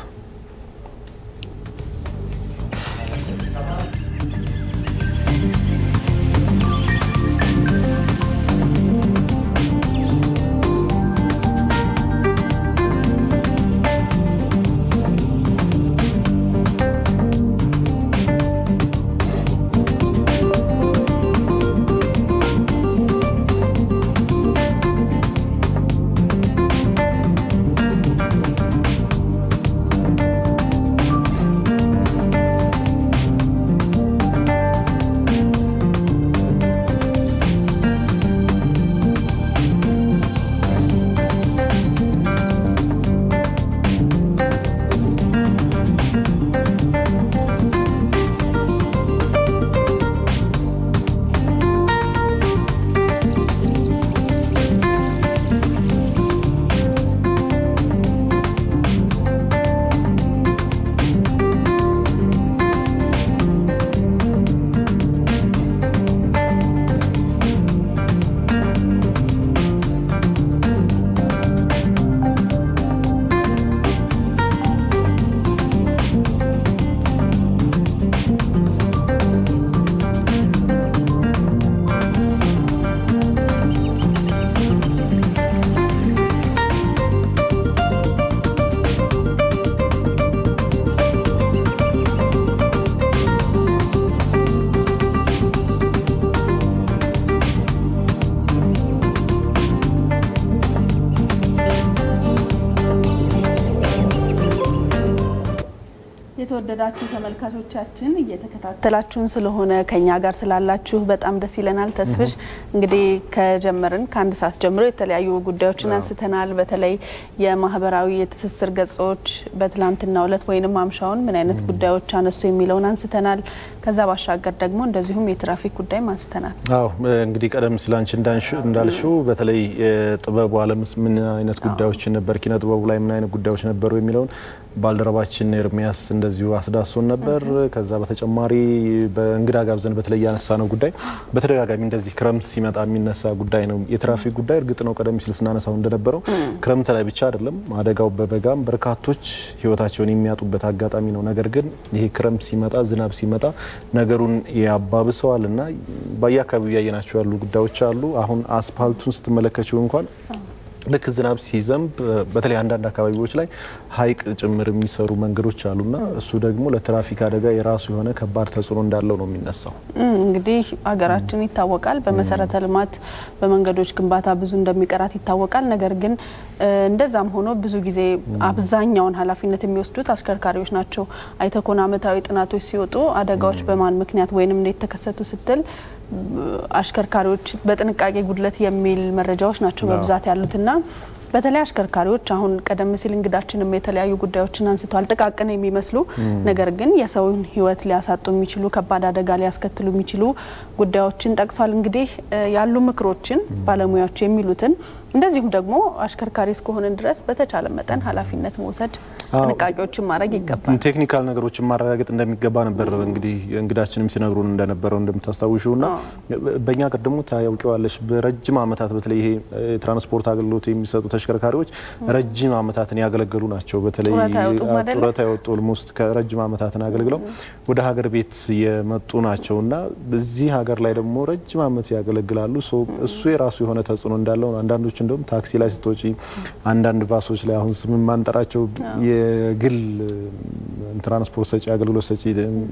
የተወደዳችሁ ተመልካቾቻችን እየተከታተላችሁን ስለሆነ ከኛ ጋር ስላላችሁ በጣም ደስ ይለናል። ተስፍሽ እንግዲህ ከጀመርን ከአንድ ሰዓት ጀምሮ የተለያዩ ጉዳዮችን አንስተናል። በተለይ የማህበራዊ የትስስር ገጾች በትላንትናው ዕለት ወይንም ማምሻውን ምን አይነት ጉዳዮች አነሱ የሚለውን አንስተናል። ከዛ ባሻገር ደግሞ እንደዚሁም የትራፊክ ጉዳይም አንስተናል። አዎ እንግዲህ ቀደም ሲል አንቺ እንዳልሽው በተለይ የጥበቡ ዓለምስ ምን አይነት ጉዳዮች ነበር፣ ኪነ ጥበቡ ላይ ምን አይነት ጉዳዮች ነበሩ የሚለውን ባልደረባችን ኤርሚያስ እንደዚሁ አስዳሶን ነበር። ከዛ በተጨማሪ በእንግዳ ጋብዘን በተለይ ያነሳ ነው ጉዳይ በተደጋጋሚ እንደዚህ ክረምት ሲመጣ የሚነሳ ጉዳይ ነው። የትራፊክ ጉዳይ እርግጥ ነው ቀደም ሲል ስናነሳው እንደነበረው ክረምት ላይ ብቻ አይደለም አደጋው፣ በበጋም በርካቶች ህይወታቸውን የሚያጡበት አጋጣሚ ነው። ነገር ግን ይሄ ክረምት ሲመጣ ዝናብ ሲመጣ ነገሩን ያባብሰዋል እና በየአካባቢው እያየናቸው ያሉ ጉዳዮች አሉ። አሁን አስፓልቱን ስትመለከችው እንኳን ልክ ዝናብ ሲዘንብ በተለይ አንዳንድ አካባቢዎች ላይ ሐይቅ ጭምር የሚሰሩ መንገዶች አሉና እሱ ደግሞ ለትራፊክ አደጋ የራሱ የሆነ ከባድ ተጽዕኖ እንዳለው ነው የሚነሳው። እንግዲህ ሀገራችን ይታወቃል በመሰረተ ልማት በመንገዶች ግንባታ ብዙ እንደሚቀራት ይታወቃል። ነገር ግን እንደዛም ሆኖ ብዙ ጊዜ አብዛኛውን ኃላፊነት የሚወስዱት አሽከርካሪዎች ናቸው። አይተኮን አመታዊ ጥናቶች ሲወጡ አደጋዎች በማን ምክንያት ወይንም እንዴት ተከሰቱ ስትል አሽከርካሪዎች በጥንቃቄ ጉድለት የሚል መረጃዎች ናቸው በብዛት ያሉትና በተለይ አሽከርካሪዎች አሁን ቀደም ሲል እንግዳችንም የተለያዩ ጉዳዮችን አንስተዋል። ጥቃቅን የሚመስሉ ነገር ግን የሰውን ሕይወት ሊያሳጡ የሚችሉ ከባድ አደጋ ሊያስከትሉ የሚችሉ ጉዳዮችን ጠቅሷል። እንግዲህ ያሉ ምክሮችን ባለሙያዎች የሚሉትን እንደዚሁም ደግሞ አሽከርካሪ እስከሆንን ድረስ በተቻለ መጠን ኃላፊነት መውሰድ ጥንቃቄዎችን ማድረግ ይገባል። ቴክኒካል ነገሮችን ማረጋገጥ እንደሚገባ ነበር እንግዲህ እንግዳችንም ሲነግሩን እንደነበረው እንደምታስታውሹ እና በእኛ ሀገር ደግሞ ታያውቂዋለሽ በረጅም ዓመታት በተለይ ይሄ የትራንስፖርት አገልግሎት የሚሰጡ ተሽከርካሪዎች ረጅም ዓመታትን ያገለገሉ ናቸው። በተለይ ጡረታ የወጡ ኦልሞስት ከረጅም ዓመታትን አገልግለው ወደ ሀገር ቤት የመጡ ናቸው እና በዚህ ሀገር ላይ ደግሞ ረጅም ዓመት ያገለግላሉ። እሱ የራሱ የሆነ ተጽዕኖ እንዳለው አንዳንዶች እንደውም ታክሲ ላይ ስትወጪ አንዳንድ ባሶች ላይ አሁን ስም ማንጠራቸው የግል ትራንስፖርት ሰጪ አገልግሎት ሰጪ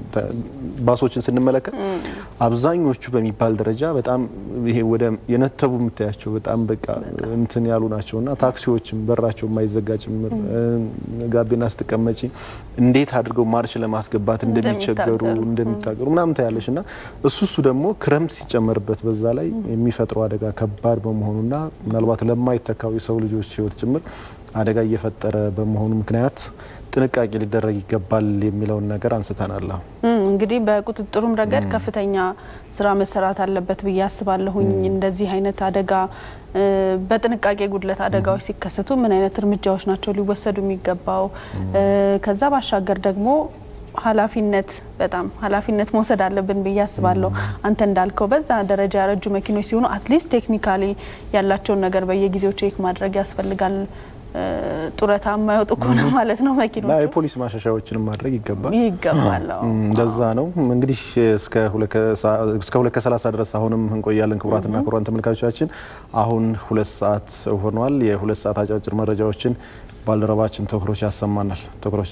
ባሶችን ስንመለከት አብዛኞቹ በሚባል ደረጃ በጣም ይሄ ወደ የነተቡ የምታያቸው በጣም በቃ እንትን ያሉ ናቸው እና ታክሲዎችም በራቸው የማይዘጋ ጭምር ጋቢና ስትቀመጪ እንዴት አድርገው ማርሽ ለማስገባት እንደሚቸገሩ እንደሚታገሩ ምናምን ታያለሽ እና እሱ እሱ ደግሞ ክረምት ሲጨመርበት በዛ ላይ የሚፈጥረው አደጋ ከባድ በመሆኑና ምናልባት ለማይተካው የሰው ልጆች ሕይወት ጭምር አደጋ እየፈጠረ በመሆኑ ምክንያት ጥንቃቄ ሊደረግ ይገባል የሚለውን ነገር አንስተናል። እንግዲህ በቁጥጥሩም ረገድ ከፍተኛ ስራ መሰራት አለበት ብዬ አስባለሁኝ። እንደዚህ አይነት አደጋ በጥንቃቄ ጉድለት አደጋዎች ሲከሰቱ ምን አይነት እርምጃዎች ናቸው ሊወሰዱ የሚገባው? ከዛ ባሻገር ደግሞ ኃላፊነት በጣም ኃላፊነት መውሰድ አለብን ብዬ አስባለሁ። አንተ እንዳልከው በዛ ደረጃ ያረጁ መኪኖች ሲሆኑ አትሊስት ቴክኒካሊ ያላቸውን ነገር በየጊዜው ቼክ ማድረግ ያስፈልጋል። ጡረታ የማይወጡ ከሆነ ማለት ነው መኪኖቹ የፖሊስ ማሻሻያዎችንም ማድረግ ይገባል ይገባል። እንደዛ ነው እንግዲህ እስከ ሁለት ከሰላሳ ድረስ አሁንም እንቆያለን። ክቡራትና ክቡራን ተመልካቾቻችን አሁን ሁለት ሰዓት ሆኗል። የሁለት ሰዓት አጫጭር መረጃዎችን ባልደረባችን ተኩሮች ያሰማናል። ተኩሮች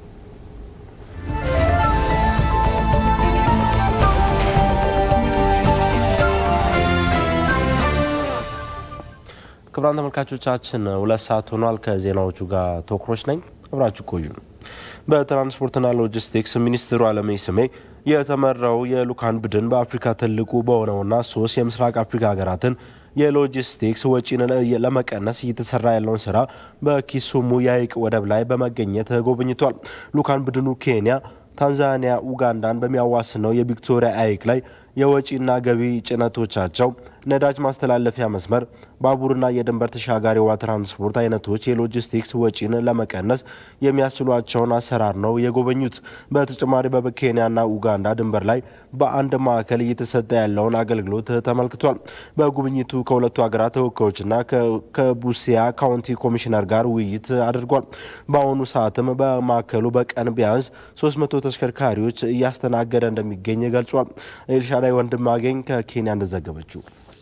ክቡራን ተመልካቾቻችን ሁለት ሰዓት ሆኗል። ከዜናዎቹ ጋር ተኩሮች ነኝ። አብራችሁ ቆዩ። በትራንስፖርትና ሎጂስቲክስ ሚኒስትሩ አለምነህ ስሜ የተመራው የልኡካን ቡድን በአፍሪካ ትልቁ በሆነውና ሶስት የምስራቅ አፍሪካ ሀገራትን የሎጂስቲክስ ወጪን ለመቀነስ እየተሰራ ያለውን ስራ በኪሱሙ የሀይቅ ወደብ ላይ በመገኘት ጎብኝቷል። ልኡካን ቡድኑ ኬንያ፣ ታንዛኒያ፣ ኡጋንዳን በሚያዋስነው የቪክቶሪያ ሀይቅ ላይ የወጪና ገቢ ጭነቶቻቸው ነዳጅ ማስተላለፊያ መስመር፣ ባቡርና የድንበር ተሻጋሪ ውሃ ትራንስፖርት አይነቶች የሎጂስቲክስ ወጪን ለመቀነስ የሚያስችሏቸውን አሰራር ነው የጎበኙት። በተጨማሪ በኬንያና ኡጋንዳ ድንበር ላይ በአንድ ማዕከል እየተሰጠ ያለውን አገልግሎት ተመልክቷል። በጉብኝቱ ከሁለቱ ሀገራት ተወካዮችና ከቡሲያ ካውንቲ ኮሚሽነር ጋር ውይይት አድርጓል። በአሁኑ ሰዓትም በማዕከሉ በቀን ቢያንስ 300 ተሽከርካሪዎች እያስተናገደ እንደሚገኝ ገልጿል። ኤልሻዳይ ወንድማገኝ ከኬንያ እንደዘገበችው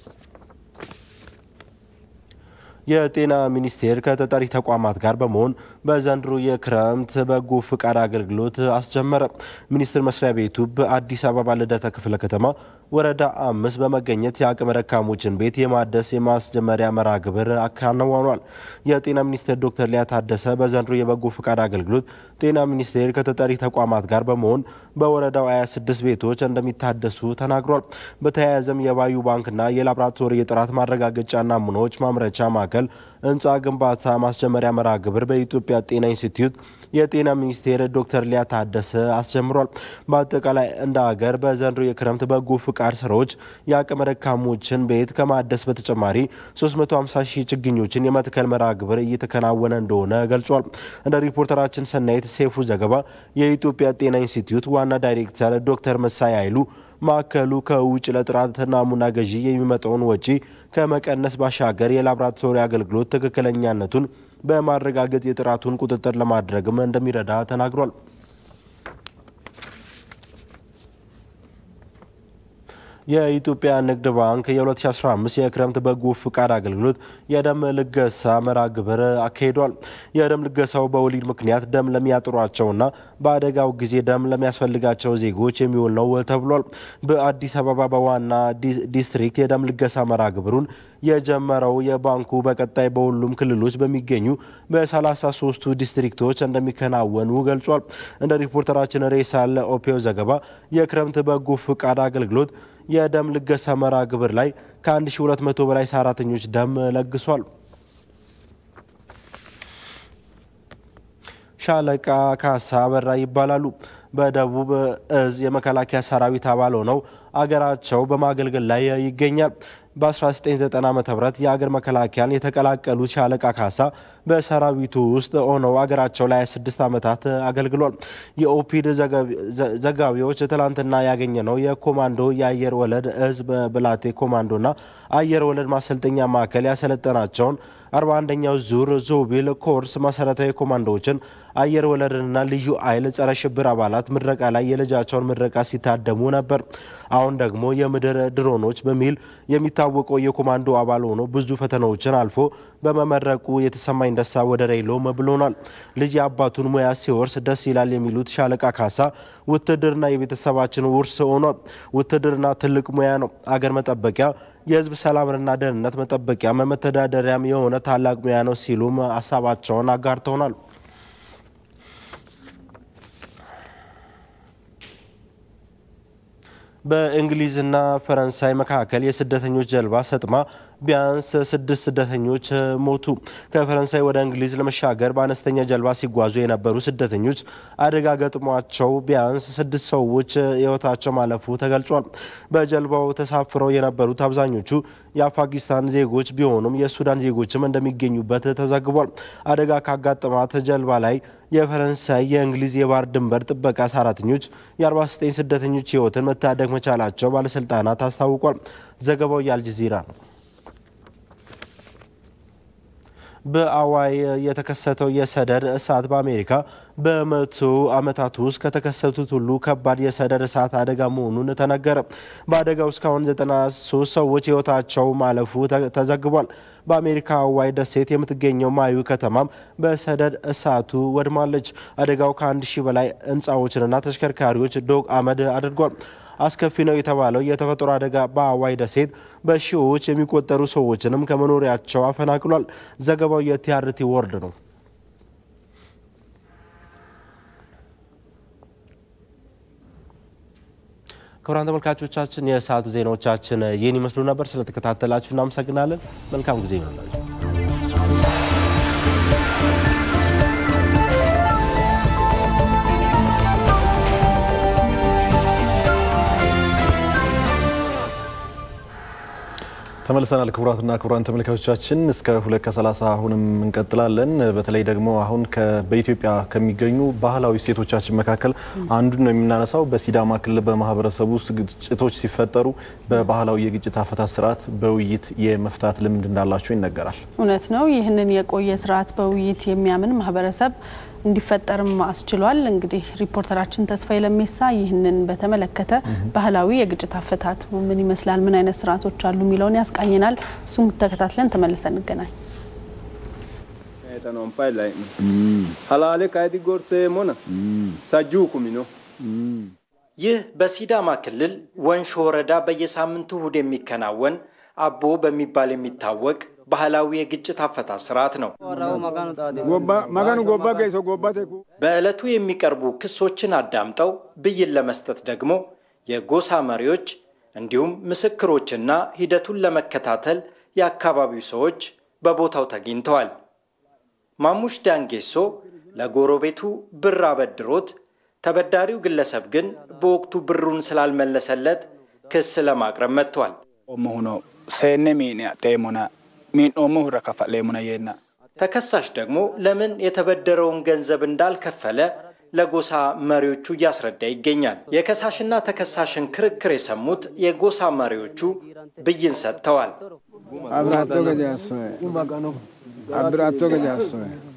የጤና ሚኒስቴር ከተጠሪ ተቋማት ጋር በመሆን በዘንድሮ የክረምት በጎ ፍቃድ አገልግሎት አስጀመረ። ሚኒስቴር መስሪያ ቤቱ በአዲስ አበባ ልደታ ክፍለ ከተማ ወረዳ አምስት በመገኘት የአቅመ ደካሞችን ቤት የማደስ የማስጀመሪያ መርሃ ግብር አከናውኗል። የጤና ሚኒስቴር ዶክተር ሊያ ታደሰ በዘንድሮ የበጎ ፍቃድ አገልግሎት ጤና ሚኒስቴር ከተጠሪ ተቋማት ጋር በመሆን በወረዳው 26 ቤቶች እንደሚታደሱ ተናግሯል። በተያያዘም የባዩ ባንክና የላቦራቶሪ የጥራት ማረጋገጫ ናሙናዎች ማምረቻ ማዕከል ህንፃ ግንባታ ማስጀመሪያ መርሃ ግብር በኢትዮጵያ ጤና ኢንስቲትዩት የጤና ሚኒስቴር ዶክተር ሊያ ታደሰ አስጀምሯል። በአጠቃላይ እንደ ሀገር በዘንድሮ የክረምት በጎ ፍቃድ ስራዎች የአቅመ ደካሞችን ቤት ከማደስ በተጨማሪ 350 ሺህ ችግኞችን የመትከል መርሃ ግብር እየተከናወነ እንደሆነ ገልጿል። እንደ ሪፖርተራችን ሰናይት ሴፉ ዘገባ የኢትዮጵያ ጤና ኢንስቲትዩት ዋና ዳይሬክተር ዶክተር መሳይ ኃይሉ ማዕከሉ ከውጭ ለጥራት ናሙና ገዢ የሚመጣውን ወጪ ከመቀነስ ባሻገር የላቦራቶሪ አገልግሎት ትክክለኛነቱን በማረጋገጥ የጥራቱን ቁጥጥር ለማድረግም እንደሚረዳ ተናግሯል። የኢትዮጵያ ንግድ ባንክ የ2015 የክረምት በጎ ፍቃድ አገልግሎት የደም ልገሳ መርሃ ግብር አካሂዷል። የደም ልገሳው በወሊድ ምክንያት ደም ለሚያጥሯቸውና በአደጋው ጊዜ ደም ለሚያስፈልጋቸው ዜጎች የሚውል ነው ተብሏል። በአዲስ አበባ በዋና ዲስትሪክት የደም ልገሳ መርሃ ግብሩን የጀመረው የባንኩ በቀጣይ በሁሉም ክልሎች በሚገኙ በ33ቱ ዲስትሪክቶች እንደሚከናወኑ ገልጿል። እንደ ሪፖርተራችን ሬሳለ ኦፔዮ ዘገባ የክረምት በጎ ፍቃድ አገልግሎት የደም ልገሳ መርሃ ግብር ላይ ከ1200 በላይ ሰራተኞች ደም ለግሷል። ሻለቃ ካሳ አበራ ይባላሉ። በደቡብ እዝ የመከላከያ ሰራዊት አባል ሆነው አገራቸው በማገልገል ላይ ይገኛል። በ1990 ዓ ም የአገር መከላከያን የተቀላቀሉት ሻለቃ ካሳ በሰራዊቱ ውስጥ ሆነው አገራቸው ላይ 26 ዓመታት አገልግሏል። የኦፒድ ዘጋቢዎች ትላንትና ያገኘ ነው የኮማንዶ የአየር ወለድ እዝ በብላቴ ኮማንዶና አየር ወለድ ማሰልጠኛ ማዕከል ያሰለጠናቸውን 41ኛው ዙር ዞቢል ኮርስ መሰረታዊ ኮማንዶዎችን አየር ወለድና ልዩ ኃይል ጸረ ሽብር አባላት ምረቃ ላይ የልጃቸውን ምረቃ ሲታደሙ ነበር። አሁን ደግሞ የምድር ድሮኖች በሚል የሚታወቀው የኮማንዶ አባል ሆኖ ብዙ ፈተናዎችን አልፎ በመመረቁ የተሰማኝ ደስታ ወደር የለውም ብሎናል። ልጅ የአባቱን ሙያ ሲወርስ ደስ ይላል የሚሉት ሻለቃ ካሳ ውትድርና የቤተሰባችን ውርስ ሆኗል። ውትድርና ትልቅ ሙያ ነው። አገር መጠበቂያ የሕዝብ ሰላምና ደህንነት መጠበቂያ መተዳደሪያም የሆነ ታላቅ ሙያ ነው ሲሉም ሀሳባቸውን አጋርተውናል። በእንግሊዝና ፈረንሳይ መካከል የስደተኞች ጀልባ ሰጥማ ቢያንስ ስድስት ስደተኞች ሞቱ። ከፈረንሳይ ወደ እንግሊዝ ለመሻገር በአነስተኛ ጀልባ ሲጓዙ የነበሩ ስደተኞች አደጋ ገጥሟቸው ቢያንስ ስድስት ሰዎች ሕይወታቸው ማለፉ ተገልጿል። በጀልባው ተሳፍረው የነበሩት አብዛኞቹ የአፋኪስታን ዜጎች ቢሆኑም የሱዳን ዜጎችም እንደሚገኙበት ተዘግቧል። አደጋ ካጋጠማት ጀልባ ላይ የፈረንሳይ የእንግሊዝ የባህር ድንበር ጥበቃ ሰራተኞች የ49 ስደተኞች ሕይወትን መታደግ መቻላቸው ባለስልጣናት አስታውቋል። ዘገባው የአልጀዚራ ነው። በአዋይ የተከሰተው የሰደድ እሳት በአሜሪካ በመቶ ዓመታት ውስጥ ከተከሰቱት ሁሉ ከባድ የሰደድ እሳት አደጋ መሆኑን ተነገረ። በአደጋው እስካሁን 93 ሰዎች ሕይወታቸው ማለፉ ተዘግቧል። በአሜሪካ አዋይ ደሴት የምትገኘው ማዩ ከተማም በሰደድ እሳቱ ወድማለች። አደጋው ከአንድ ሺህ በላይ ሕንፃዎችንና ተሽከርካሪዎች ዶግ አመድ አድርጓል። አስከፊ ነው የተባለው የተፈጥሮ አደጋ በአዋይ ደሴት በሺዎች የሚቆጠሩ ሰዎችንም ከመኖሪያቸው አፈናቅሏል። ዘገባው የቲአርቲ ወርድ ነው። ክቡራን ተመልካቾቻችን የሰዓቱ ዜናዎቻችን ይህን ይመስሉ ነበር። ስለተከታተላችሁ እናመሰግናለን። መልካም ጊዜ ይሆንላችሁ። ተመልሰናል። ክቡራትና ክቡራን ተመልካቾቻችን እስከ ሁለት ከሰላሳ አሁንም እንቀጥላለን። በተለይ ደግሞ አሁን በኢትዮጵያ ከሚገኙ ባህላዊ እሴቶቻችን መካከል አንዱን ነው የምናነሳው። በሲዳማ ክልል በማህበረሰቡ ውስጥ ግጭቶች ሲፈጠሩ በባህላዊ የግጭት አፈታት ስርዓት በውይይት የመፍታት ልምድ እንዳላቸው ይነገራል። እውነት ነው። ይህንን የቆየ ስርዓት በውይይት የሚያምን ማህበረሰብ እንዲፈጠርም አስችሏል። እንግዲህ ሪፖርተራችን ተስፋዬ ለሜሳ ይህንን በተመለከተ ባህላዊ የግጭት አፈታት ምን ይመስላል፣ ምን አይነት ስርዓቶች አሉ የሚለውን ያስቃኝናል። እሱም ተከታትለን ተመልሰን እንገናኝ። ሀላሌ ካይቲ ጎርሴ ሞነ ሳጁ ኩሚኖ ይህ በሲዳማ ክልል ወንሾ ወረዳ በየሳምንቱ እሁድ የሚከናወን አቦ በሚባል የሚታወቅ ባህላዊ የግጭት አፈታት ስርዓት ነው። መጋኑ ጎባ ገይሶ ጎባ ቴኩ በዕለቱ የሚቀርቡ ክሶችን አዳምጠው ብይን ለመስጠት ደግሞ የጎሳ መሪዎች እንዲሁም ምስክሮችና ሂደቱን ለመከታተል የአካባቢው ሰዎች በቦታው ተገኝተዋል። ማሙሽ ዳንጌሶ ለጎረቤቱ ብር አበድሮት ተበዳሪው ግለሰብ ግን በወቅቱ ብሩን ስላልመለሰለት ክስ ለማቅረብ መጥቷል። ኦሞሁኖ ሴኔ ሚኒያ ጤሙና ሚንኦሞ ሁረ ከፈሌሙና የና ተከሳሽ ደግሞ ለምን የተበደረውን ገንዘብ እንዳልከፈለ ለጎሳ መሪዎቹ እያስረዳ ይገኛል። የከሳሽና ተከሳሽን ክርክር የሰሙት የጎሳ መሪዎቹ ብይን ሰጥተዋል። አብራቶ ገጃሶ አብራቶ ገጃሶ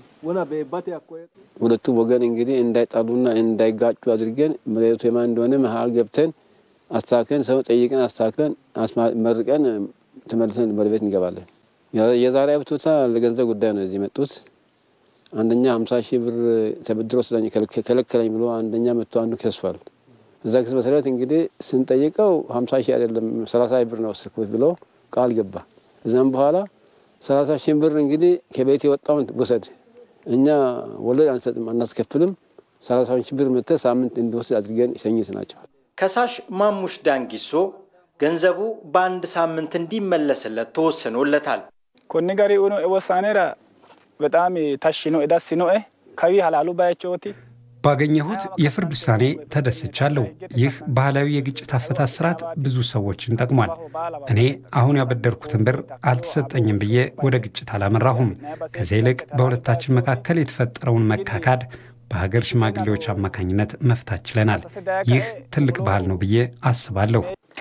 ሁለቱም ወገን እንግዲህ እንዳይጣሉና እንዳይጋጩ አድርገን መሬቱ የማን እንደሆነ መሀል ገብተን አስተካክለን ሰው ጠይቀን አስተካክለን መርቀን ተመልሰን ወደ ቤት እንገባለን። የዛሬ አብቶታ ለገንዘብ ጉዳይ ነው እዚህ መጡት። አንደኛ ሀምሳ ሺህ ብር ተበድሮ ስለኝ ከለከለኝ ብሎ አንደኛ መጥቶ አንዱ ከሷል። እዛ ክስ መሰረት እንግዲህ ስንጠይቀው ሀምሳ ሺህ አይደለም ሰላሳ ሺህ ብር ነው ወሰድኩት ብሎ ቃል ገባ። እዛም በኋላ ሰላሳ ሺህ ብር እንግዲህ ከቤት የወጣውን ውሰድ፣ እኛ ወለድ አንሰጥም አናስከፍልም፣ ሰላሳ ሺህ ብር መጥተህ ሳምንት እንዲወስድ አድርገን ሸኝት ናቸዋል። ከሳሽ ማሙሽ ዳንጊሶ ገንዘቡ በአንድ ሳምንት እንዲመለስለት ተወስኖለታል። ኮኒ ጋሪ ኡኖ ወሳኔራ በጣም ታሽኖ ኤዳሲኖ ከዊ ሀላሉ ባያቸውቲ ባገኘሁት የፍርድ ውሳኔ ተደስቻለሁ። ይህ ባህላዊ የግጭት አፈታት ስርዓት ብዙ ሰዎችን ጠቅሟል። እኔ አሁን ያበደርኩትን ብር አልተሰጠኝም ብዬ ወደ ግጭት አላመራሁም። ከዚያ ይልቅ በሁለታችን መካከል የተፈጠረውን መካካድ በሀገር ሽማግሌዎች አማካኝነት መፍታት ችለናል። ይህ ትልቅ ባህል ነው ብዬ አስባለሁ።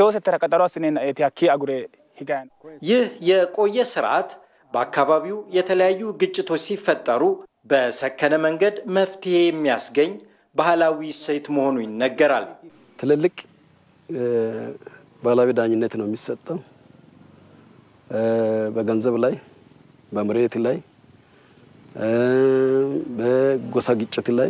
ይህ የቆየ ስርዓት በአካባቢው የተለያዩ ግጭቶች ሲፈጠሩ በሰከነ መንገድ መፍትሄ የሚያስገኝ ባህላዊ እሴት መሆኑ ይነገራል። ትልልቅ ባህላዊ ዳኝነት ነው የሚሰጠው። በገንዘብ ላይ፣ በመሬት ላይ፣ በጎሳ ግጭት ላይ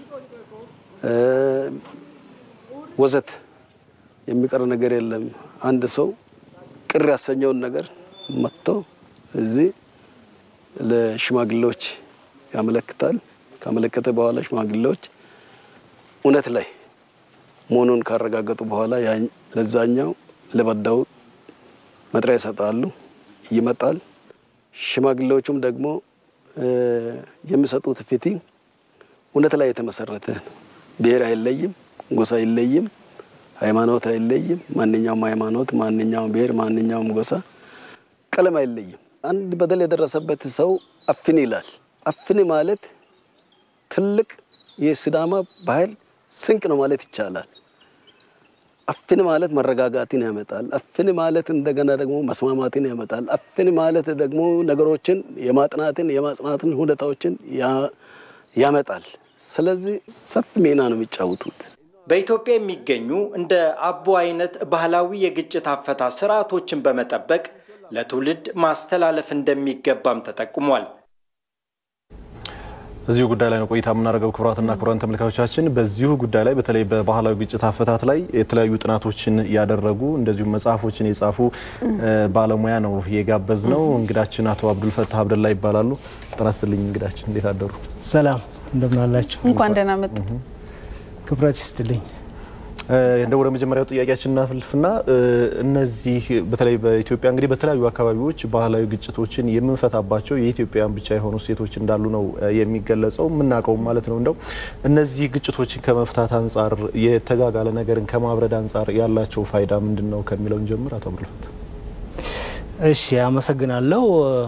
ወዘት የሚቀር ነገር የለም። አንድ ሰው ቅር ያሰኘውን ነገር መጥቶ እዚህ ለሽማግሌዎች ያመለክታል። ካመለከተ በኋላ ሽማግሌዎች እውነት ላይ መሆኑን ካረጋገጡ በኋላ ለዛኛው ለበዳው መጥሪያ ይሰጣሉ። ይመጣል። ሽማግሌዎቹም ደግሞ የሚሰጡት ፍትህ እውነት ላይ የተመሰረተ ብሔር አይለይም፣ ጎሳ አይለይም፣ ሃይማኖት አይለይም። ማንኛውም ሃይማኖት፣ ማንኛውም ብሔር፣ ማንኛውም ጎሳ፣ ቀለም አይለይም። አንድ በደል የደረሰበት ሰው አፍን ይላል። አፍን ማለት ትልቅ የሲዳማ ባህል ስንቅ ነው ማለት ይቻላል። አፍን ማለት መረጋጋትን ያመጣል። አፍን ማለት እንደገና ደግሞ መስማማትን ያመጣል። አፍን ማለት ደግሞ ነገሮችን የማጥናትን የማጽናትን ሁኔታዎችን ያመጣል። ስለዚህ ሰፊ ሚና ነው የሚጫወቱት። በኢትዮጵያ የሚገኙ እንደ አቦ አይነት ባህላዊ የግጭት አፈታት ስርዓቶችን በመጠበቅ ለትውልድ ማስተላለፍ እንደሚገባም ተጠቁሟል። እዚሁ ጉዳይ ላይ ነው ቆይታ የምናደርገው። ክቡራትና ክቡራን ተመልካቾቻችን በዚሁ ጉዳይ ላይ በተለይ በባህላዊ ግጭት አፈታት ላይ የተለያዩ ጥናቶችን ያደረጉ እንደዚሁም መጽሐፎችን የጻፉ ባለሙያ ነው የጋበዝ ነው። እንግዳችን አቶ አብዱልፈታህ አብደላ ይባላሉ። ጤና ይስጥልኝ እንግዳችን፣ እንዴት አደሩ? ሰላም እንደምን አላችሁ? እንኳን ደህና መጡ። ክብረት ይስጥልኝ። እንደ ወደ መጀመሪያው ጥያቄያችን እናልፍና እነዚህ በተለይ በኢትዮጵያ እንግዲህ በተለያዩ አካባቢዎች ባህላዊ ግጭቶችን የምንፈታባቸው የኢትዮጵያውያን ብቻ የሆኑ ሴቶች እንዳሉ ነው የሚገለጸው የምናውቀው ማለት ነው። እንደው እነዚህ ግጭቶችን ከመፍታት አንጻር የተጋጋለ ነገርን ከማብረድ አንጻር ያላቸው ፋይዳ ምንድን ነው ከሚለውን ጀምር አቶ አብዱልፈት። እሺ፣ አመሰግናለሁ።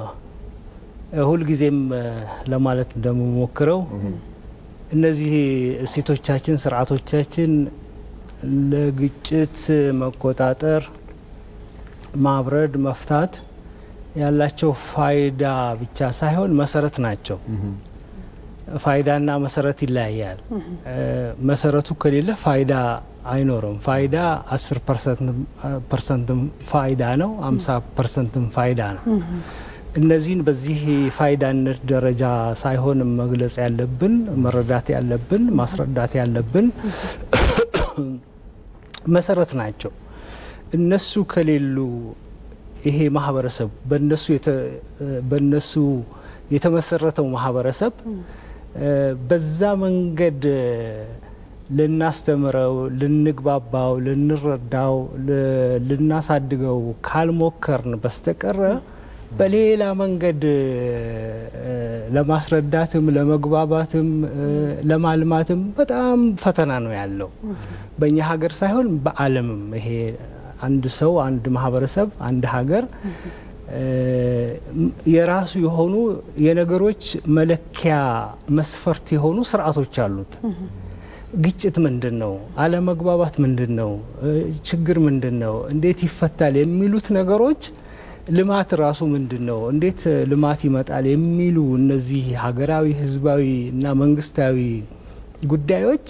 ሁልጊዜም ለማለት እንደምሞክረው እነዚህ እሴቶቻችን፣ ስርዓቶቻችን ለግጭት መቆጣጠር፣ ማብረድ፣ መፍታት ያላቸው ፋይዳ ብቻ ሳይሆን መሰረት ናቸው። ፋይዳና መሰረት ይለያያል። መሰረቱ ከሌለ ፋይዳ አይኖርም። ፋይዳ አስር ፐርሰንትም ፋይዳ ነው፣ አምሳ ፐርሰንትም ፋይዳ ነው። እነዚህን በዚህ ፋይዳነት ደረጃ ሳይሆን መግለጽ ያለብን መረዳት ያለብን ማስረዳት ያለብን መሰረት ናቸው። እነሱ ከሌሉ ይሄ ማህበረሰብ በነሱ የተመሰረተው ማህበረሰብ በዛ መንገድ ልናስተምረው፣ ልንግባባው፣ ልንረዳው፣ ልናሳድገው ካልሞከርን በስተቀረ በሌላ መንገድ ለማስረዳትም ለመግባባትም ለማልማትም በጣም ፈተና ነው ያለው። በእኛ ሀገር ሳይሆን በዓለምም ይሄ አንድ ሰው፣ አንድ ማህበረሰብ፣ አንድ ሀገር የራሱ የሆኑ የነገሮች መለኪያ መስፈርት የሆኑ ስርዓቶች አሉት። ግጭት ምንድን ነው? አለመግባባት ምንድን ነው? ችግር ምንድን ነው? እንዴት ይፈታል? የሚሉት ነገሮች ልማት ራሱ ምንድን ነው? እንዴት ልማት ይመጣል? የሚሉ እነዚህ ሀገራዊ፣ ህዝባዊ እና መንግስታዊ ጉዳዮች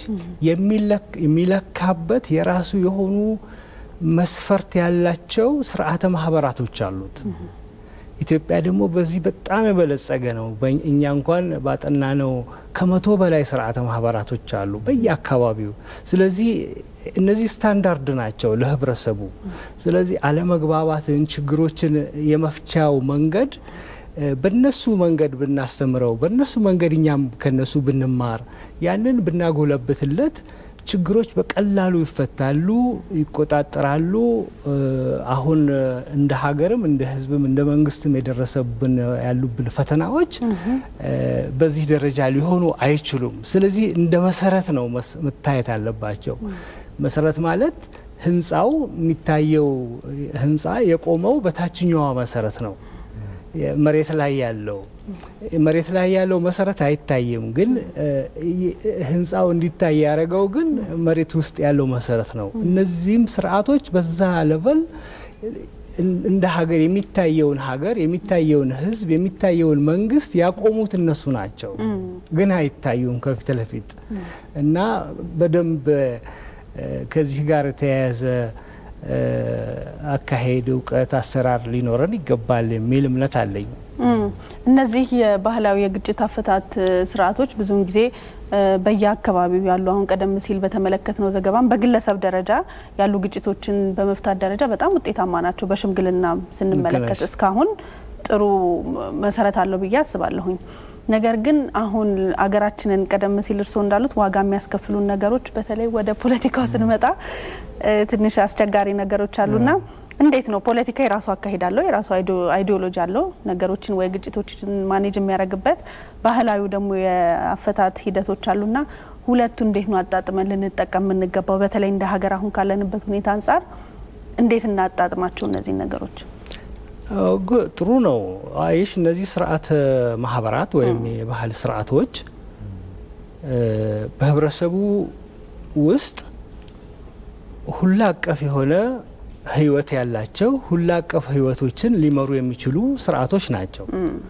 የሚለካበት የራሱ የሆኑ መስፈርት ያላቸው ስርዓተ ማህበራቶች አሉት። ኢትዮጵያ ደግሞ በዚህ በጣም የበለጸገ ነው። እኛ እንኳን ባጠና ነው ከመቶ በላይ ስርዓተ ማህበራቶች አሉ በየአካባቢው። ስለዚህ እነዚህ ስታንዳርድ ናቸው ለህብረተሰቡ። ስለዚህ አለመግባባትን፣ ችግሮችን የመፍቻው መንገድ በነሱ መንገድ ብናስተምረው፣ በነሱ መንገድ እኛም ከነሱ ብንማር፣ ያንን ብናጎለብትለት ችግሮች በቀላሉ ይፈታሉ፣ ይቆጣጠራሉ። አሁን እንደ ሀገርም እንደ ሕዝብም እንደ መንግስትም የደረሰብን ያሉብን ፈተናዎች በዚህ ደረጃ ሊሆኑ አይችሉም። ስለዚህ እንደ መሰረት ነው መታየት አለባቸው። መሰረት ማለት ህንፃው የሚታየው ህንፃ የቆመው በታችኛዋ መሰረት ነው። መሬት ላይ ያለው መሬት ላይ ያለው መሰረት አይታይም፣ ግን ህንፃው እንዲታይ ያደረገው ግን መሬት ውስጥ ያለው መሰረት ነው። እነዚህም ስርዓቶች በዛ ለቨል እንደ ሀገር የሚታየውን ሀገር የሚታየውን ህዝብ የሚታየውን መንግስት ያቆሙት እነሱ ናቸው፣ ግን አይታዩም ከፊት ለፊት እና በደንብ ከዚህ ጋር የተያያዘ አካሄድ፣ እውቀት፣ አሰራር ሊኖረን ይገባል የሚል እምነት አለኝ። እነዚህ የባህላዊ የግጭት አፈታት ስርዓቶች ብዙውን ጊዜ በየአካባቢው ያሉ አሁን ቀደም ሲል በተመለከትነው ዘገባም በግለሰብ ደረጃ ያሉ ግጭቶችን በመፍታት ደረጃ በጣም ውጤታማ ናቸው። በሽምግልና ስንመለከት እስካሁን ጥሩ መሰረት አለው ብዬ አስባለሁኝ። ነገር ግን አሁን አገራችንን ቀደም ሲል እርስዎ እንዳሉት ዋጋ የሚያስከፍሉን ነገሮች በተለይ ወደ ፖለቲካው ስንመጣ ትንሽ አስቸጋሪ ነገሮች አሉና እንዴት ነው ፖለቲካ የራሱ አካሄድ አለው፣ የራሱ አይዲዮሎጂ አለው፣ ነገሮችን ወይ ግጭቶችን ማኔጅ የሚያደርግበት ባህላዊ ደግሞ የአፈታት ሂደቶች አሉና ሁለቱ እንዴት ነው አጣጥመን ልንጠቀም የምንገባው? በተለይ እንደ ሀገር አሁን ካለንበት ሁኔታ አንጻር እንዴት እናጣጥማቸው እነዚህ ነገሮች? ጥሩ ነው። አይሽ እነዚህ ስርዓተ ማህበራት ወይም የባህል ስርዓቶች በህብረተሰቡ ውስጥ ሁላ አቀፍ የሆነ ህይወት ያላቸው ሁላ አቀፍ ህይወቶችን ሊመሩ የሚችሉ ስርዓቶች ናቸው።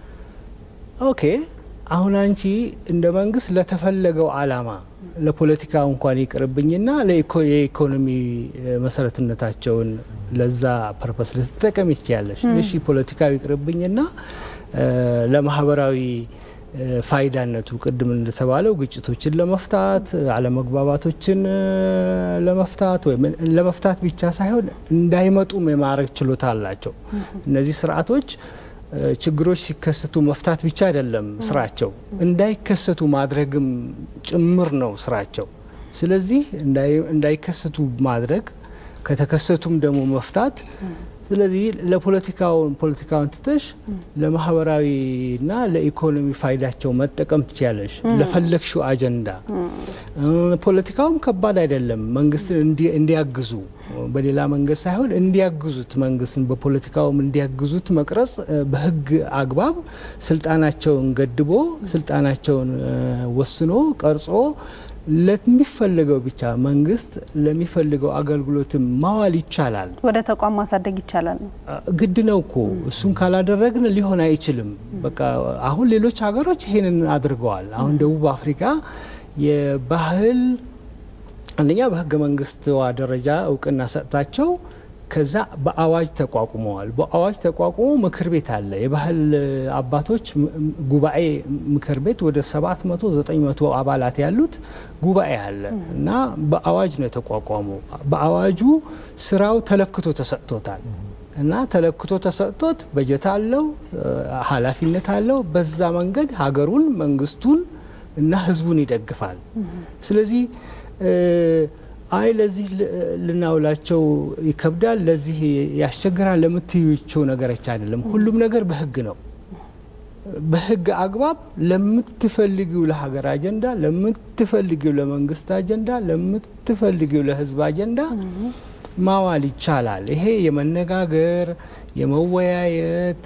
ኦኬ አሁን አንቺ እንደ መንግስት ለተፈለገው አላማ ለፖለቲካ እንኳን ይቅርብኝና የኢኮኖሚ መሰረትነታቸውን ለዛ ፐርፐስ ልትጠቀም ይችያለሽ። እሺ ፖለቲካዊ ይቅርብኝና ለማህበራዊ ፋይዳነቱ ቅድም እንደተባለው ግጭቶችን ለመፍታት አለመግባባቶችን ለመፍታት ወይም ለመፍታት ብቻ ሳይሆን እንዳይመጡም የማድረግ ችሎታ አላቸው። እነዚህ ስርዓቶች ችግሮች ሲከሰቱ መፍታት ብቻ አይደለም ስራቸው፣ እንዳይከሰቱ ማድረግም ጭምር ነው ስራቸው። ስለዚህ እንዳይከሰቱ ማድረግ ከተከሰቱም ደግሞ መፍታት ስለዚህ ለፖለቲካውን ፖለቲካውን ትተሽ ለማህበራዊና ለኢኮኖሚ ፋይዳቸው መጠቀም ትችያለሽ፣ ለፈለግሽው አጀንዳ። ፖለቲካውም ከባድ አይደለም። መንግስትን እንዲያግዙ በሌላ መንገድ ሳይሆን እንዲያግዙት መንግስትን በፖለቲካውም እንዲያግዙት መቅረጽ በህግ አግባብ ስልጣናቸውን ገድቦ ስልጣናቸውን ወስኖ ቀርጾ ለሚፈልገው ብቻ መንግስት ለሚፈልገው አገልግሎትም ማዋል ይቻላል። ወደ ተቋም ማሳደግ ይቻላል ነው ግድ ነው እኮ እሱን ካላደረግን ሊሆን አይችልም። በቃ አሁን ሌሎች ሀገሮች ይሄንን አድርገዋል። አሁን ደቡብ አፍሪካ የባህል አንደኛ በህገ መንግስትዋ ደረጃ እውቅና ሰጥታቸው ከዛ በአዋጅ ተቋቁመዋል። በአዋጅ ተቋቁሞ ምክር ቤት አለ። የባህል አባቶች ጉባኤ ምክር ቤት ወደ 700 900 አባላት ያሉት ጉባኤ አለ እና በአዋጅ ነው የተቋቋመው። በአዋጁ ስራው ተለክቶ ተሰጥቶታል እና ተለክቶ ተሰጥቶት በጀት አለው፣ ኃላፊነት አለው። በዛ መንገድ ሀገሩን መንግስቱን እና ህዝቡን ይደግፋል። ስለዚህ አይ ለዚህ ልናውላቸው ይከብዳል፣ ለዚህ ያስቸግራል ለምትዩቸው ነገሮች አይደለም። ሁሉም ነገር በህግ ነው። በህግ አግባብ ለምትፈልጊው ለሀገር አጀንዳ፣ ለምትፈልጊው ለመንግስት አጀንዳ፣ ለምትፈልጊው ለህዝብ አጀንዳ ማዋል ይቻላል። ይሄ የመነጋገር የመወያየት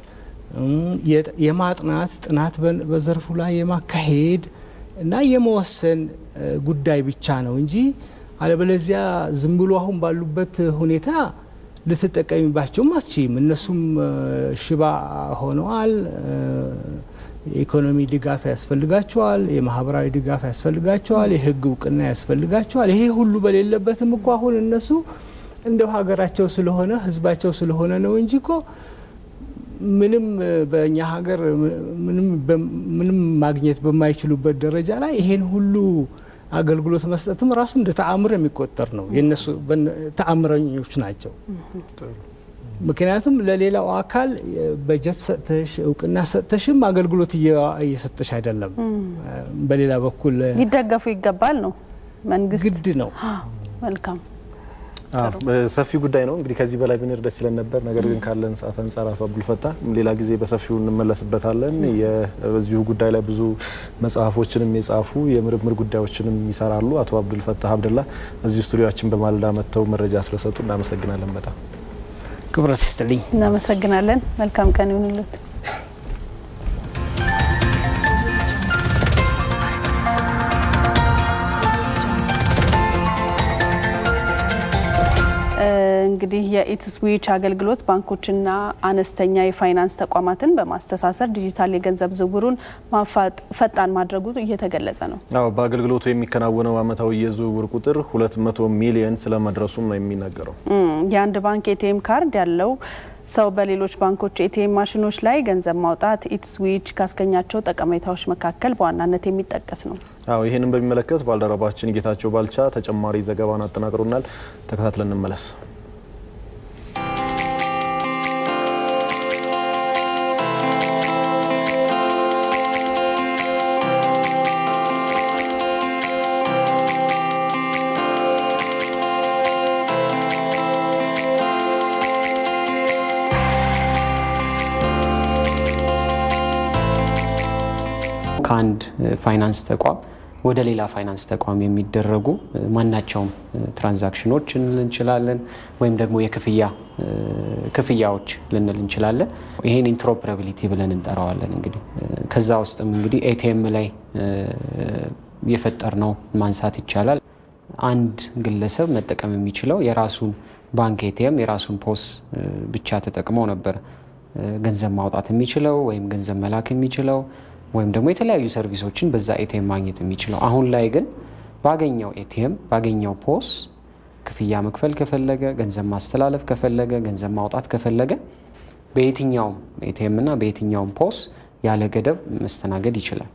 የማጥናት ጥናት በዘርፉ ላይ የማካሄድ እና የመወሰን ጉዳይ ብቻ ነው እንጂ አለበለዚያ ዝም ብሎ አሁን ባሉበት ሁኔታ ልትጠቀሚባቸውም አትችይም። እነሱም ሽባ ሆነዋል። የኢኮኖሚ ድጋፍ ያስፈልጋቸዋል። የማህበራዊ ድጋፍ ያስፈልጋቸዋል። የህግ እውቅና ያስፈልጋቸዋል። ይሄ ሁሉ በሌለበትም እኮ አሁን እነሱ እንደው ሀገራቸው ስለሆነ ህዝባቸው ስለሆነ ነው እንጂ እኮ ምንም በእኛ ሀገር ምንም ማግኘት በማይችሉበት ደረጃ ላይ ይሄን ሁሉ አገልግሎት መስጠትም ራሱ እንደ ተአምር የሚቆጠር ነው። የነሱ ተአምረኞች ናቸው። ምክንያቱም ለሌላው አካል በጀት ሰጥተሽ እውቅና ሰጥተሽም አገልግሎት እየሰጠሽ አይደለም። በሌላ በኩል ሊደገፉ ይገባል ነው መንግስት ግድ ነው። መልካም ሰፊ ጉዳይ ነው እንግዲህ ከዚህ በላይ ብንር ደስ ይለን ነበር። ነገር ግን ካለን ሰዓት አንጻር አቶ አብዱልፈታ ሌላ ጊዜ በሰፊው እንመለስበታለን። በዚሁ ጉዳይ ላይ ብዙ መጽሐፎችንም የጻፉ የምርምር ጉዳዮችንም ይሰራሉ። አቶ አብዱልፈታ አብደላ እዚሁ ስቱዲዮችን በማለዳ መጥተው መረጃ ስለሰጡ እናመሰግናለን። በጣም ክብረት ይስጥልኝ። እናመሰግናለን። መልካም ቀን ይሁንልት። እንግዲህ የኢትስዊች አገልግሎት ባንኮችና አነስተኛ የፋይናንስ ተቋማትን በማስተሳሰር ዲጂታል የገንዘብ ዝውውሩን ፈጣን ማድረጉ እየተገለጸ ነው። አዎ በአገልግሎቱ የሚከናወነው አመታዊ የዝውውር ቁጥር 200 ሚሊየን ስለመድረሱም ነው የሚነገረው። የአንድ ባንክ ኤቲኤም ካርድ ያለው ሰው በሌሎች ባንኮች ኤቲኤም ማሽኖች ላይ ገንዘብ ማውጣት ኢትስዊች ካስገኛቸው ጠቀሜታዎች መካከል በዋናነት የሚጠቀስ ነው። አዎ ይህንን በሚመለከት ባልደረባችን ጌታቸው ባልቻ ተጨማሪ ዘገባን አጠናቅሮናል። ተከታትለን እንመለስ። ከአንድ ፋይናንስ ተቋም ወደ ሌላ ፋይናንስ ተቋም የሚደረጉ ማናቸውም ትራንዛክሽኖች ልንል እንችላለን፣ ወይም ደግሞ የክፍያ ክፍያዎች ልንል እንችላለን። ይሄን ኢንትሮፕራቢሊቲ ብለን እንጠራዋለን። እንግዲህ ከዛ ውስጥም እንግዲህ ኤቲኤም ላይ የፈጠር ነው ማንሳት ይቻላል። አንድ ግለሰብ መጠቀም የሚችለው የራሱን ባንክ ኤቲኤም የራሱን ፖስ ብቻ ተጠቅሞ ነበር ገንዘብ ማውጣት የሚችለው ወይም ገንዘብ መላክ የሚችለው ወይም ደግሞ የተለያዩ ሰርቪሶችን በዛ ኤቲኤም ማግኘት የሚችለው። አሁን ላይ ግን ባገኘው ኤቲኤም ባገኘው ፖስ ክፍያ መክፈል ከፈለገ፣ ገንዘብ ማስተላለፍ ከፈለገ፣ ገንዘብ ማውጣት ከፈለገ በየትኛውም ኤቲኤም እና በየትኛውም ፖስ ያለ ገደብ መስተናገድ ይችላል።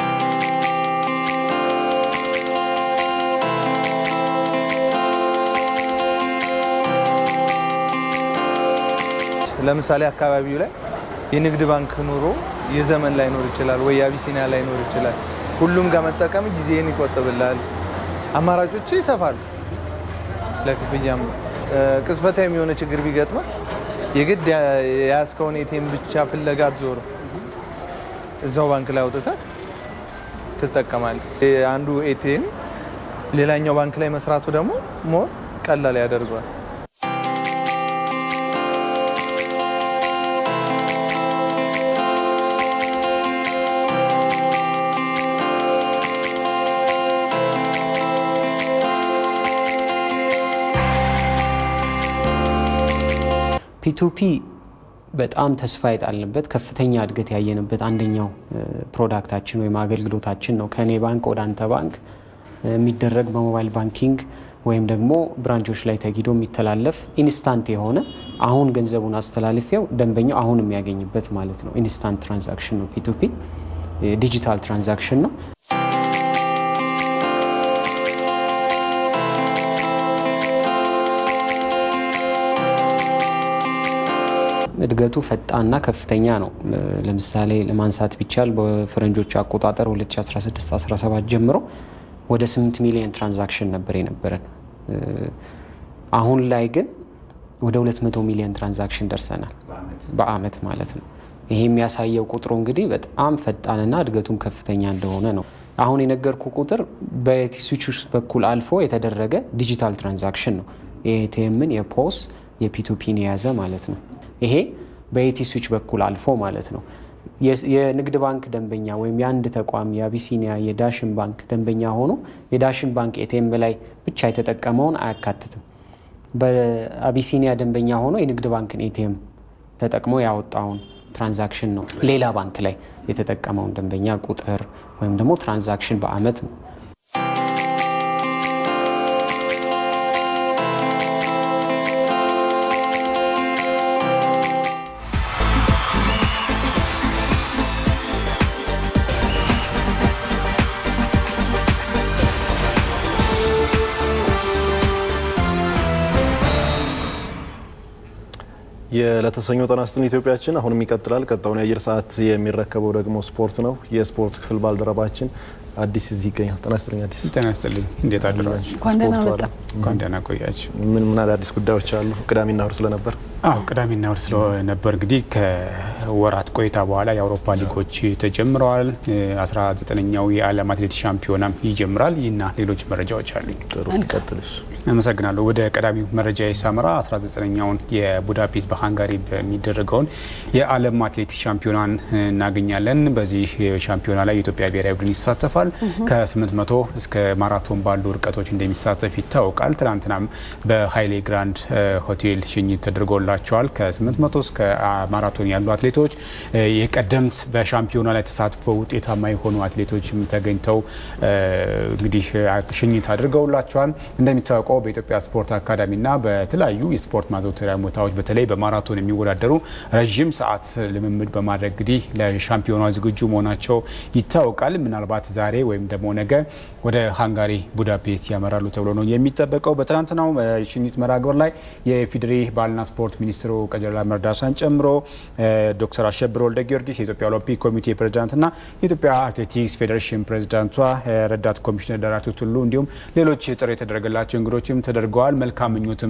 ለምሳሌ አካባቢው ላይ የንግድ ባንክ ኑሮ የዘመን ላይኖር ይችላል ወይ የአቢሲኒያ ላይኖር ይችላል። ሁሉም ጋር መጠቀም ጊዜን ይቆጥብላል፣ አማራጮች ይሰፋሉ። ለክፍያም ቅጽበታዊ የሆነ ችግር ቢገጥመ የግድ የያዝከውን ኤቲኤም ብቻ ፍለጋ አትዞር፣ እዛው ባንክ ላይ አውጥተህ ትጠቀማለህ። አንዱ ኤቲኤም ሌላኛው ባንክ ላይ መስራቱ ደግሞ ሞር ቀላል ያደርገዋል። ፒቱፒ በጣም ተስፋ የጣልንበት ከፍተኛ እድገት ያየንበት አንደኛው ፕሮዳክታችን ወይም አገልግሎታችን ነው። ከእኔ ባንክ ወደ አንተ ባንክ የሚደረግ በሞባይል ባንኪንግ ወይም ደግሞ ብራንቾች ላይ ተጊዶ የሚተላለፍ ኢንስታንት የሆነ አሁን ገንዘቡን አስተላልፌው ደንበኛው አሁን የሚያገኝበት ማለት ነው። ኢንስታንት ትራንዛክሽን ነው ፒቱፒ፣ ዲጂታል ትራንዛክሽን ነው። እድገቱ ፈጣንና ከፍተኛ ነው። ለምሳሌ ለማንሳት ቢቻል በፈረንጆቹ አቆጣጠር 2016-17 ጀምሮ ወደ 8 ሚሊዮን ትራንዛክሽን ነበር የነበረን። አሁን ላይ ግን ወደ 200 ሚሊዮን ትራንዛክሽን ደርሰናል በአመት ማለት ነው። ይሄ የሚያሳየው ቁጥሩ እንግዲህ በጣም ፈጣንና እድገቱም ከፍተኛ እንደሆነ ነው። አሁን የነገርኩ ቁጥር በቲስዊች በኩል አልፎ የተደረገ ዲጂታል ትራንዛክሽን ነው። የኤቲኤምን የፖስ የፒቱፒን የያዘ ማለት ነው። ይሄ በኤቲ ስዊች በኩል አልፎ ማለት ነው። የንግድ ባንክ ደንበኛ ወይም የአንድ ተቋም የአቢሲኒያ የዳሽን ባንክ ደንበኛ ሆኖ የዳሽን ባንክ ኤቲኤም ላይ ብቻ የተጠቀመውን አያካትትም። በአቢሲኒያ ደንበኛ ሆኖ የንግድ ባንክን ኤቲኤም ተጠቅሞ ያወጣውን ትራንዛክሽን ነው ሌላ ባንክ ላይ የተጠቀመውን ደንበኛ ቁጥር ወይም ደግሞ ትራንዛክሽን በአመት ነው። የለተሰኞ ጤና ይስጥልን ኢትዮጵያችን አሁንም ይቀጥላል። ቀጣዩን የአየር ሰዓት የሚረከበው ደግሞ ስፖርት ነው። የስፖርት ክፍል ባልደረባችን አዲስ እዚህ ይገኛል። ጤና ይስጥልኝ አዲስ። ጤና ይስጥልኝ። እንዴት አደራችሁ? እንኳን ደህና መጣ። እንኳን ደህና ቆያችሁ። ምን ምን አዳዲስ ጉዳዮች አሉ? ቅዳሜና እሁድ ስለነበር አዎ ቅዳሜና እሁድ ስለነበር እንግዲህ ከወራት ቆይታ በኋላ የአውሮፓ ሊጎች ተጀምረዋል። 19ኛው የዓለም አትሌቲክስ ሻምፒዮናም ይጀምራል። ይህና ሌሎች መረጃዎች አሉኝ። ጥሩ ቀጥልሽ። አመሰግናለሁ። ወደ ቀዳሚው መረጃ የሳመራ 19ኛውን የቡዳፔስት በሃንጋሪ በሚደረገውን የዓለም አትሌቲክስ ሻምፒዮናን እናገኛለን። በዚህ ሻምፒዮና ላይ የኢትዮጵያ ብሔራዊ ቡድን ይሳተፋል። ከ800 እስከ ማራቶን ባሉ ርቀቶች እንደሚሳተፍ ይታወቃል። ትናንትናም በሀይሌ ግራንድ ሆቴል ሽኝት ተደርጎላቸዋል። ከ800 እስከ ማራቶን ያሉ አትሌቶች የቀደምት በሻምፒዮና ላይ ተሳትፈው ውጤታማ የሆኑ አትሌቶችም ተገኝተው እንግዲህ ሽኝት አድርገውላቸዋል። እንደሚታወቀው በኢትዮጵያ ስፖርት አካዳሚና በተለያዩ የስፖርት ማዘውተሪያ ቦታዎች በተለይ በማራቶን የሚወዳደሩ ረዥም ሰዓት ልምምድ በማድረግ እንግዲህ ለሻምፒዮና ዝግጁ መሆናቸው ይታወቃል። ምናልባት ዛሬ ወይም ደግሞ ነገ ወደ ሃንጋሪ ቡዳፔስት ያመራሉ ተብሎ ነው የሚጠበቀው። በትናንትናው የሽኝት መርሃ ግብር ላይ የኢፌዴሪ ባህልና ስፖርት ሚኒስትሩ ቀጀላ መርዳሳን ጨምሮ ዶክተር አሸብር ወልደ ጊዮርጊስ የኢትዮጵያ ኦሎምፒክ ኮሚቴ ፕሬዚዳንትና የኢትዮጵያ አትሌቲክስ ፌዴሬሽን ፕሬዚዳንቷ ረዳት ኮሚሽነር ደራርቱ ቱሉ እንዲሁም ሌሎች ጥሪ የተደረገላቸው እንግዶችም ተደርገዋል። መልካም ምኞትም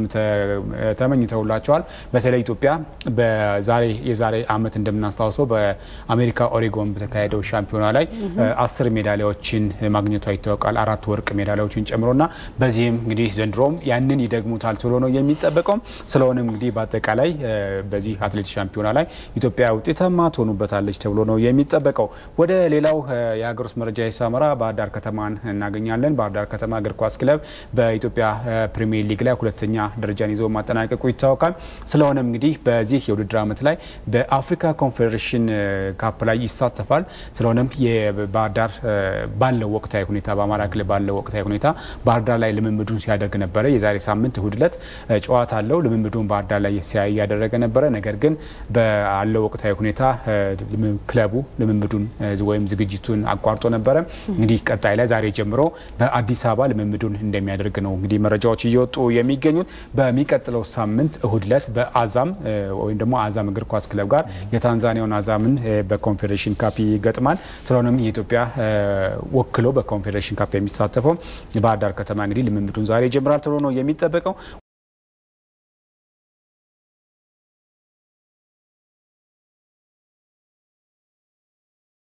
ተመኝተውላቸዋል። በተለይ ኢትዮጵያ በዛሬ የዛሬ ዓመት እንደምናስታውሰው በአሜሪካ ኦሬጎን በተካሄደው ሻምፒዮና ላይ አስር ሜዳሊያዎችን ማግኘቷ ይታወቃል። አራት ወርቅ ሜዳሊያዎችን ጨምሮና በዚህም እንግዲህ ዘንድሮም ያንን ይደግሙታል ተብሎ ነው የሚጠበቀው። ስለሆነም እንግዲህ በአጠቃላይ በዚህ አትሌቲክስ ሻምፒዮና ላይ ኢትዮጵያ ውጤታማ ትሆኑበታለች ተብሎ ነው የሚጠበቀው። ወደ ሌላው የሀገር ውስጥ መረጃ የሳመራ ባህር ዳር ከተማን እናገኛለን። ባህር ዳር ከተማ እግር ኳስ ክለብ በኢትዮጵያ ፕሪሚየር ሊግ ላይ ሁለተኛ ደረጃን ይዞ ማጠናቀቁ ይታወቃል። ስለሆነም እንግዲህ በዚህ የውድድር ዓመት ላይ በአፍሪካ ኮንፌዴሬሽን ካፕ ላይ ይሳተፋል። ስለሆነም የባህር ዳር ባለው ወቅታዊ ሁኔታ በአማራ ክልል ባለው ወቅታዊ ሁኔታ ባህር ዳር ላይ ልምምዱን ሲያደርግ ነበረ። የዛሬ ሳምንት እሁድ ዕለት ጨዋታ አለው። ልምምዱን ባህር ዳር ላይ ሲያይ እያደረገ ነበረ። ነገር ግን ባለው ወቅታዊ ሁኔታ ክለቡ ልምምዱን ወይም ዝግጅቱን አቋርጦ ነበረ። እንግዲህ ቀጣይ ላይ ዛሬ ጀምሮ በአዲስ አበባ ልምምዱን እንደሚያደርግ ነው እንግዲህ መረጃዎች እየወጡ የሚገኙት። በሚቀጥለው ሳምንት እሁድ ዕለት በአዛም ወይም ደግሞ አዛም እግር ኳስ ክለብ ጋር የታንዛኒያውን አዛምን በኮንፌዴሬሽን ካፕ ይገጥማል። ስለሆነም የኢትዮጵያ ወክሎ በኮንፌዴሬሽን ካፕ የሚሳተፈው ባህር ዳር ከተማ እንግዲህ ልምምዱን ዛሬ ይጀምራል ተብሎ ነው የሚጠበቀው።